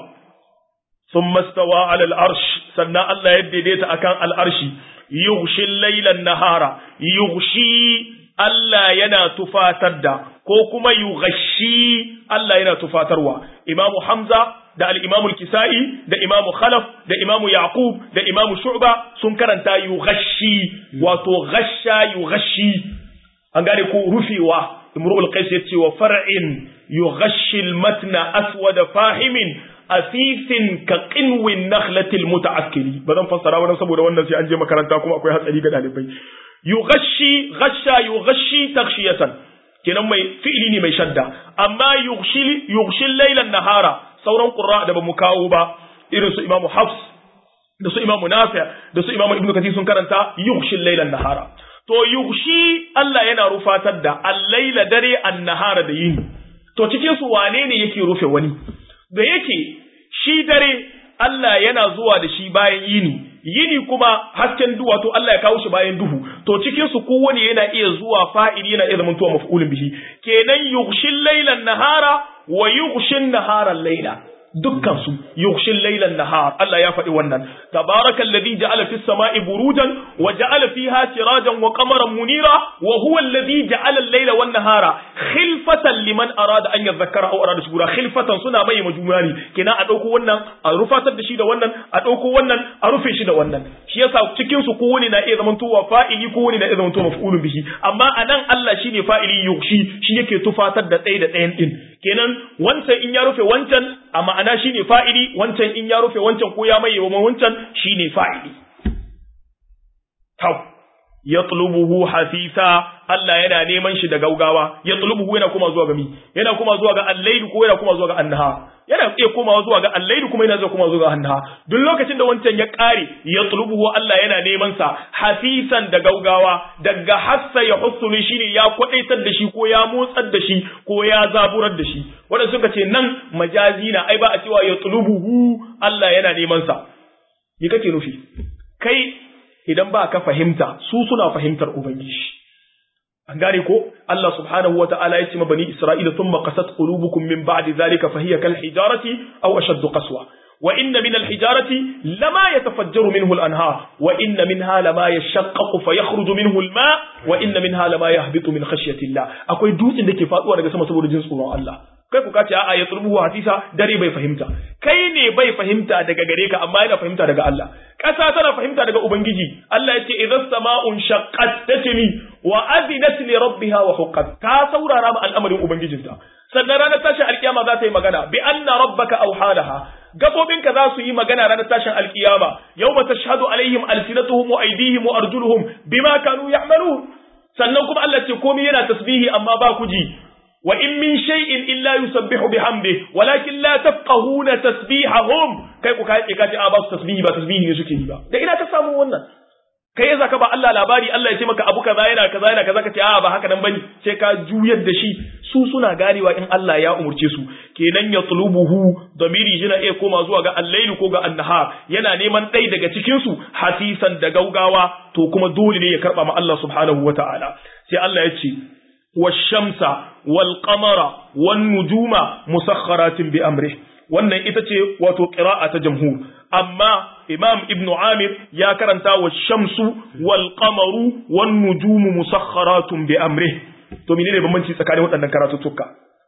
[SPEAKER 1] ثم استوى على العرش سنة الله يديديت أكان العرش يغشي الليل النهار يغشي Allah yana tufatar da ko kuma yughashi Allah yana tufatarwa Imam Hamza da al-Imam al-Kisa'i da Imam Khalaf da Imam Yaqub da Imam Shu'ba sun karanta yughashi wato ghasha yughashi an gane ko rufewa Imrul Qais yace wa far'in yughashi al-matna aswad fahimin asifin ka qinwin nakhlatil muta'akkili ba zan fassara wannan saboda wannan sai an je makaranta kuma akwai hatsari ga dalibai yughashi ghasha yughashi takshiyatan kenan mai fi'ili ne mai shadda amma yughshi yughshi laylan nahara sauran qurra da bamu kawo ba irin su imamu hafs da su imamu nafi' da su imamu ibnu kathir sun karanta yughshi laylan nahara to yughshi Allah yana rufatar da al-laila dare an-nahara da yini to cikin su wane ne yake rufe wani da yake shi dare Allah yana zuwa da shi bayan yini yini kuma hasken duhu wato Allah ya kawo shi bayan duhu to cikin su kowane yana iya zuwa fa'ili yana iya zamantowa maf'ulun bihi kenan yughshil laylan nahara wa yughshin nahara layla dukkan su yughshil laylan nahar Allah ya faɗi wannan tabarakal ladhi ja'ala fis sama'i burujan wa ja'ala fiha sirajan wa qamaran munira wa huwa alladhi ja'ala al-layla wan nahara khilfatan liman arada an yadhakkara aw arada shukura khilfatan suna mai majumani kenan a dauko wannan a rufatar da shi da wannan a dauko wannan a rufe shi da wannan shi yasa cikin su kowane na iya zamantowa fa'ili kowane na iya zamantowa maf'ulun bihi amma anan Allah shine fa'ili yughshi shi yake tufatar da ɗaya da ɗayan din kenan wancan in ya rufe wancan a ma'ana shine fa'ili wancan in ya rufe wancan ko ya maye wa wancan shine fa'ili tau yatlubuhu hafisa Allah yana neman shi da gaugawa yatlubuhu yana kuma zuwa ga mi yana kuma zuwa ga al-layl ko yana kuma zuwa ga annaha yana iya komawa zuwa ga al-layl kuma yana zuwa kuma zuwa ga annaha duk lokacin da wancan ya kare yatlubuhu Allah yana neman sa hafisan da gaugawa daga hassa ya husuli shine ya kwadaitar da shi ko ya motsar da shi ko ya zaburar da shi wanda suka ce nan majazi na ai ba a cewa yatlubuhu Allah yana neman sa me kake nufi kai idan ba ka fahimta su suna fahimtar ubangiji an gane ko Allah subhanahu wa ta'ala ya ce ma bani Isra'ila thumma qasat qulubukum min ba'di dhalika fa hiya kal hijarati aw ashaddu qaswa wa inna min al hijarati lama yatafajjaru minhu al anhar wa inna minha lama yashaqqaqu fa yakhruju minhu al ma wa inna minha lama yahbitu min khashyati Allah akwai dutsen da ke faduwa daga sama saboda jin tsoron Allah kai ku kace a'a ya tsurbu hadisa dare bai fahimta kai ne bai fahimta daga gare ka amma yana fahimta daga Allah ƙasa tana fahimta daga ubangiji Allah ya ce idza sama'un shaqqat tatmi wa adinat li rabbiha wa huqqat ta saurara ma al'amarin ubangijinta sannan ranar tashin alkiyama za ta yi magana bi anna rabbaka awhalaha gabobinka za su yi magana ranar tashin alkiyama yawma tashhadu alaihim alsinatuhum wa aydihim wa arjuluhum bima kanu ya'malun sannan kuma Allah ce komai yana tasbihi amma ba ku ji وإن من شيء إلا يسبح بحمده ولكن لا تفقهون تسبيحهم kai ku kai kace a ba su tasbihi ba tasbihi ne suke yi ba da ina ta samu wannan kai yasa ka ba Allah labari Allah ya ce maka abu kaza yana kaza yana kaza kace a ba haka nan bane sai ka juyar da shi su suna ganewa in Allah ya umurce su kenan ya tulubuhu damiri yana iya koma zuwa ga al ko ga an-nahar yana neman ɗai daga cikin su hasisan da gaugawa to kuma dole ne ya karba ma Allah subhanahu wataala sai Allah ya ce والشمس والقمر والنجوم مسخرات بأمره wannan ita ce wato ƙira'a ta jamhur amma imam ibn amir ya karanta wa shamsu wal qamaru wan nujumu musakharatun bi amrih to menene bambanci tsakanin waɗannan karatuttuka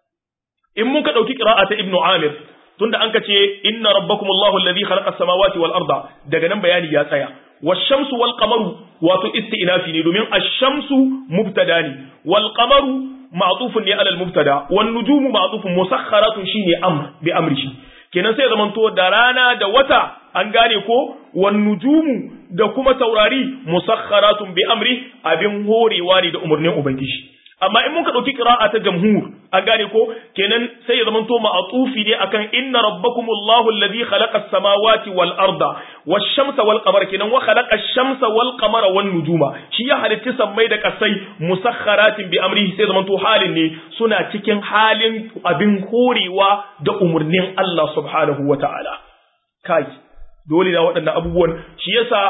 [SPEAKER 1] in muka ɗauki ƙira'a ta ibn amir tunda an kace inna rabbakumullahu alladhi khalaqa as-samawati wal arda daga nan bayani ya tsaya والشمس والقمر wato istinafi ne domin ash-shamsu mubtada ne wal qamaru ma'tufun ne alal mubtada wan nujumu ma'tufun musakharatun shine amr bi amrihi kenan sai zaman to da rana da wata an gane ko wan nujumu da kuma taurari musakharatun bi amri abin horewa ne da umarnin ubangiji amma in muka ɗauki ƙira'a ta jamhur an gane ko kenan sai ya zamanto ma'atufi ne akan inna rabbakumullahu alladhi khalaqa as-samawati wal arda wash-shamsa wal qamara kenan wa khalaqa ash-shamsa wal qamara wan nujuma shi ya halitta sammai da kasai musakharatin bi amrihi sai zamanto halin ne suna cikin halin abin horewa da umurnin Allah subhanahu wata'ala kai dole da waɗannan abubuwan shi yasa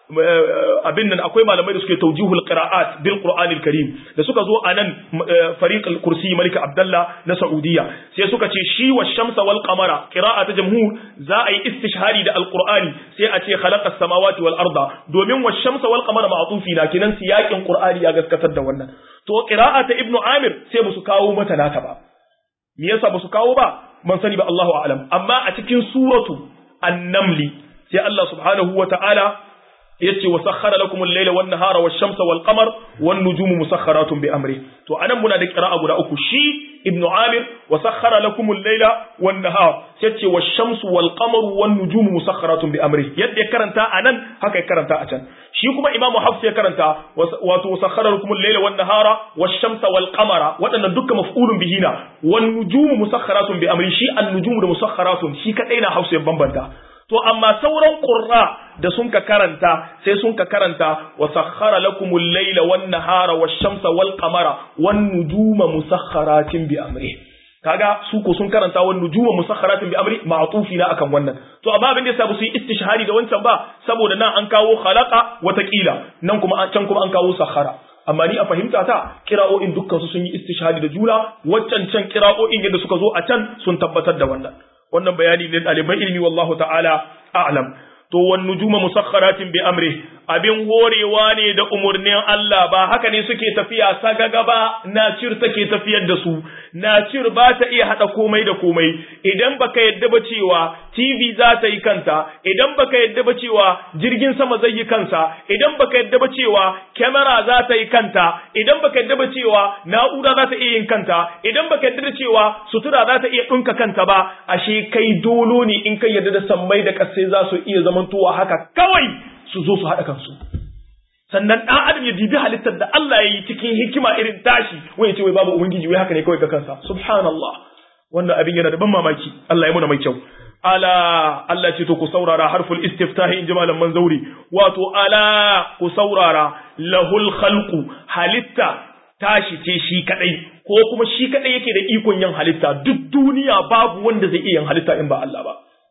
[SPEAKER 1] abin nan akwai malamai da suke taujihul qira'at bil qur'anil karim da suka zo anan fariq al kursi malik abdullah na saudiya sai suka ce shi wa shamsa wal qamara qira'a ta jamhur za a yi istishhari da al qur'ani sai a ce khalaqa samawati wal arda domin wa shamsa wal qamara ma'tufi na kinan siyakin qur'ani ya gaskatar da wannan to qira'a ta ibnu amir sai musu kawo mata nata ba me yasa musu kawo ba ban sani ba Allahu a'lam amma a cikin suratu an-namli sai Allah subhanahu wa ta'ala yace wa sakhara lakum al-layla wan nahara wash-shamsa wal qamar wan nujumu musakharatun bi amri to anan muna da qira'a guda uku shi ibn amir wa sakhara lakum al-layla wan nahar yace wash-shamsu wal qamaru wan nujumu musakharatun bi amri yadda ya karanta anan haka ya karanta a can shi kuma imamu hafs ya karanta wato wa sakhara lakum al-layla wan nahara wash-shamsa wal qamara wadannan dukkan maf'ulun bihina wan nujumu musakharatun bi amri shi an-nujumu da musakharatun shi kadai na hafs ya bambanta to amma sauran qurra da sun ka karanta sai sun ka karanta wa sakhara lakumul layla wan nahara wash-shamsa wal qamara wan nujuma musakharatin bi amri kaga su ko sun karanta wan nujuma musakharatin bi amri ma'tufi na akan wannan to amma abin da yasa su yi istishhari da wancan ba saboda nan an kawo khalaqa watakila nan kuma can kuma an kawo sakhara amma ni a fahimta ta kira'o'in dukkan su sun yi istishhadi da juna waccan can kira'o'in yadda suka zo a can sun tabbatar da wannan wannan bayani ne ɗaliban ilmi wallahu ta'ala a'lam to wan nujuma musakharatin bi amri abin horewa ne da umurnin Allah ba haka ne suke tafiya sagaga ba nacir take tafiyar da su nacir ba ta iya hada komai da komai idan baka yadda ba cewa TV za ta yi kanta idan baka yadda ba cewa jirgin sama zai yi kansa idan baka yadda ba cewa kamera za ta yi kanta idan baka yadda ba cewa na'ura za ta iya yin kanta idan baka yadda da cewa sutura za ta iya dinka kanta ba ashe kai dolo ne in kai yadda da sammai da kasai za su iya zamantowa haka kawai su zo su haɗa kansu sannan ɗan adam ya dibi halittar da Allah ya yi cikin hikima irin tashi wani ce wai babu ubangiji wai haka ne kawai ga kansa subhanallah wannan abin yana da ban mamaki Allah ya muna mai kyau ala Allah ce to ku saurara harful istiftahi in jimalan manzauri wato ala ku saurara lahul khalqu halitta tashi ce shi kadai ko kuma shi kadai yake da ikon yin halitta duk duniya babu wanda zai iya yin halitta in ba Allah ba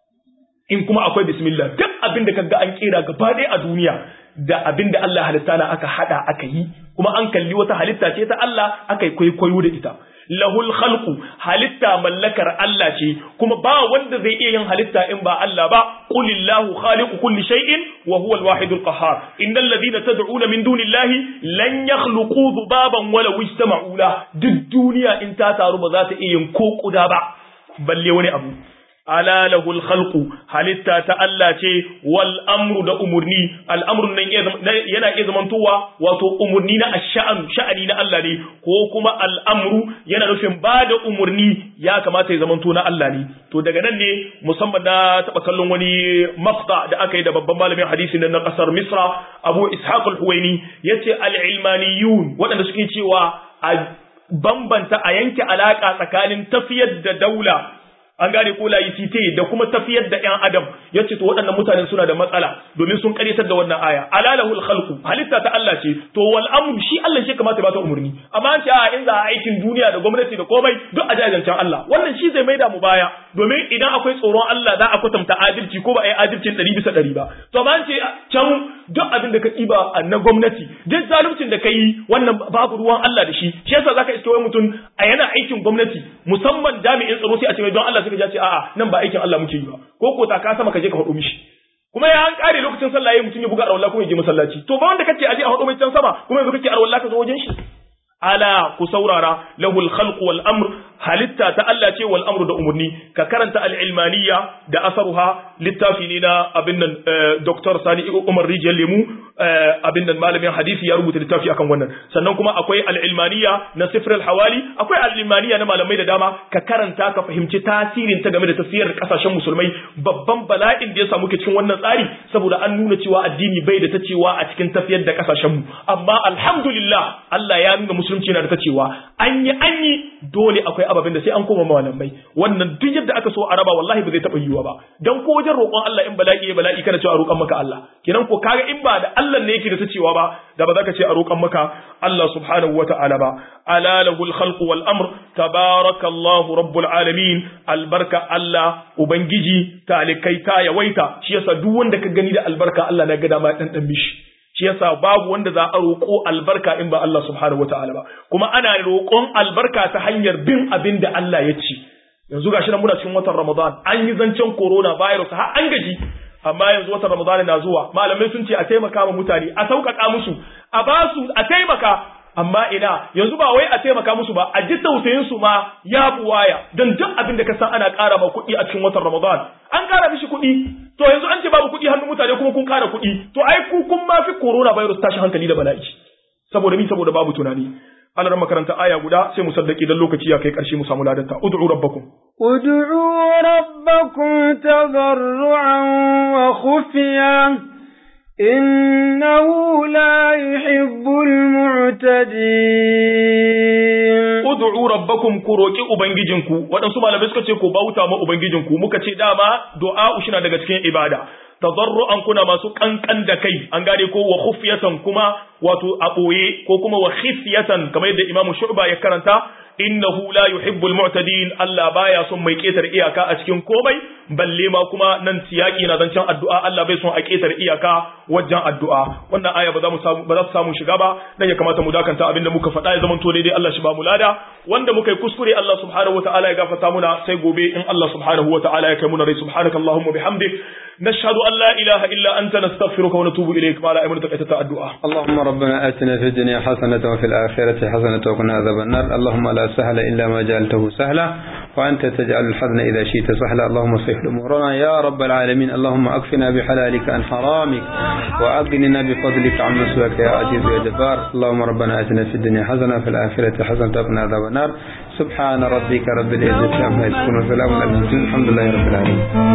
[SPEAKER 1] in kuma akwai bismillah duk abin da kaga an kera gaba ɗaya a duniya da abin da Allah halitta na aka hada aka yi kuma an kalli wata halitta ce ta Allah aka yi kwaikwayo da ita lahul khalqu halitta mallakar Allah ce kuma ba wanda zai iya yin halitta in ba Allah ba qulillahu khaliqu kulli shay'in wa huwa al-wahidul qahhar innal ladhina tad'una min dunillahi lan yakhluqu dhubaban wala ijtama'u la duk duniya in ta taru ba za ta iya yin ko kuda ba balle wani abu ala lahul khalqu halitta ta Allah ce wal amru da umurni al amru nan yana iya zamantowa wato umurni na ash'an sha'ani na Allah ne ko kuma al amru yana nufin ba da umurni ya kamata ya zamanto na Allah ne to daga nan ne musamman na taba kallon wani maqta da aka yi da babban malamin hadisi na kasar Misra Abu Ishaq al-Huwaini yace al ilmaniyun waɗanda suke cewa a bambanta a yanke alaka tsakanin tafiyar da daula an gane ko laicite da kuma tafiyar da ƴan adam yace to waɗannan mutanen suna da matsala domin sun karyatar da wannan aya alalahul khalqu halitta ta Allah ce to wal amru shi Allah shi kamata ba ta umurni amma an ce a in za a aikin duniya da gwamnati da komai duk a jajancan Allah wannan shi zai maida mu baya domin idan akwai tsoron Allah za a kwatanta adalci ko ba a yi adalcin ɗari bisa ɗari ba to amma an ce can duk abin da ka ɗiba na gwamnati duk zaluncin da ka yi wannan babu ruwan Allah da shi shi yasa zaka iske wai mutum a yana aikin gwamnati musamman jami'in tsaro sai a ce mai don Allah suka ja ce a'a nan ba aikin Allah muke yi ba ko ko ta ka sama ka je ka faɗo mishi kuma ya an kare lokacin sallah yayin mutum ya buga arwalla kuma ya je masallaci to ba wanda kace aje a faɗo mai can sama kuma yanzu kake arwalla ka zo wajen shi ala ku saurara lahul khalq wal amr halitta ta Allah ce wal amru da umurni ka karanta al ilmaniya da asaruha littafi ne na abin nan Dr. Sani Umar Rijal Lemu abin nan malamin hadisi ya rubuta littafi akan wannan sannan kuma akwai al ilmaniya na Sifr al Hawali akwai al ilmaniya na malamai da dama ka karanta ka fahimci tasirin ta game da tafiyar kasashen musulmai babban bala'in da ya samu ke cikin wannan tsari saboda an nuna cewa addini bai da ta cewa a cikin tafiyar da kasashen mu amma alhamdulillah Allah ya nuna musulunci yana da ta cewa an yi an yi dole akwai ababen da sai an koma malamai wannan duk yadda aka so a raba wallahi ba zai taɓa yiwuwa ba dan ko wajen roƙon Allah in bala'i ya bala'i kana cewa a roƙon maka Allah kenan ko kaga in ba da Allah ne yake da ta cewa ba da ba za ka ce a roƙon maka Allah subhanahu wata'ala ba ala lahul khalq wal amr tabarakallahu rabbul alamin albarka Allah ubangiji talikai ta yawaita shi yasa duk wanda ka gani da albarka Allah na ga dama dan dan mishi shi yasa babu wanda za a roƙo albarka in ba Allah subhanahu wataala ba kuma ana roƙon albarka ta hanyar bin abin da Allah ya ce yanzu gashi nan muna cikin watan Ramadan an yi zancen corona virus har an gaji amma yanzu watan Ramadan na zuwa malamai sun ce a taimaka ma mutane a sauƙaƙa musu a ba su a taimaka amma ina yanzu ba wai a taimaka musu ba a ji tausayin su ma ya buwaya don duk abin da ka san ana ƙara ma kuɗi a cikin watan Ramadan an ƙara mishi kuɗi to yanzu an ce babu kuɗi hannun mutane kuma kun ƙara kuɗi to ai ku kun ma fi corona virus tashi hankali da bala'i saboda mi saboda babu tunani ana ran makaranta aya guda sai mu saddaki dan lokaci ya kai ƙarshe mu samu ladanta ud'u rabbakum
[SPEAKER 2] ud'u rabbakum tadarruan wa khufiya إنه لا يحب المعتدين
[SPEAKER 1] ud'u rabbakum ku roki ubangijinku waɗansu malamai suka ce ku bauta ma ubangijinku muka ce dama du'a ushina daga cikin ibada tadarru'an kuna masu kankan da kai an gane ko wa khufyatan kuma wato a boye ko kuma wa khifyatan kamar yadda imamu shu'ba ya karanta innahu la yuhibbul mu'tadin Allah baya son mai ketar iyaka a cikin komai balle ma kuma nan siyaki na zancen addu'a Allah bai son a ketar iyaka wajen addu'a wannan aya ba za mu samu ba za su samu shiga ba dan ya kamata mu dakanta abinda muka faɗa ya zama to daidai Allah shi ba mu lada wanda muka yi kuskure Allah subhanahu wataala ya gafarta muna sai gobe in Allah subhanahu wataala ya kai muna rai subhanaka allahumma bihamdik nashhadu an la ilaha illa anta nastaghfiruka wa natubu ilayk ma la aymanu taqata addu'a
[SPEAKER 3] اللهم ربنا آتنا في الدنيا حسنة وفي الآخرة حسنة وقنا عذاب النار اللهم لا سهل إلا ما جعلته سهلا وأنت تجعل الحزن إذا شئت سهلا اللهم صلح أمورنا يا رب العالمين اللهم أكفنا بحلالك عن حرامك وأغننا بفضلك عمن سواك يا عزيز يا جبار اللهم ربنا آتنا في الدنيا حسنة وفي الآخرة حسنة وقنا عذاب النار سبحان ربك رب العزة عما يصفون وسلام على المرسلين الحمد لله رب العالمين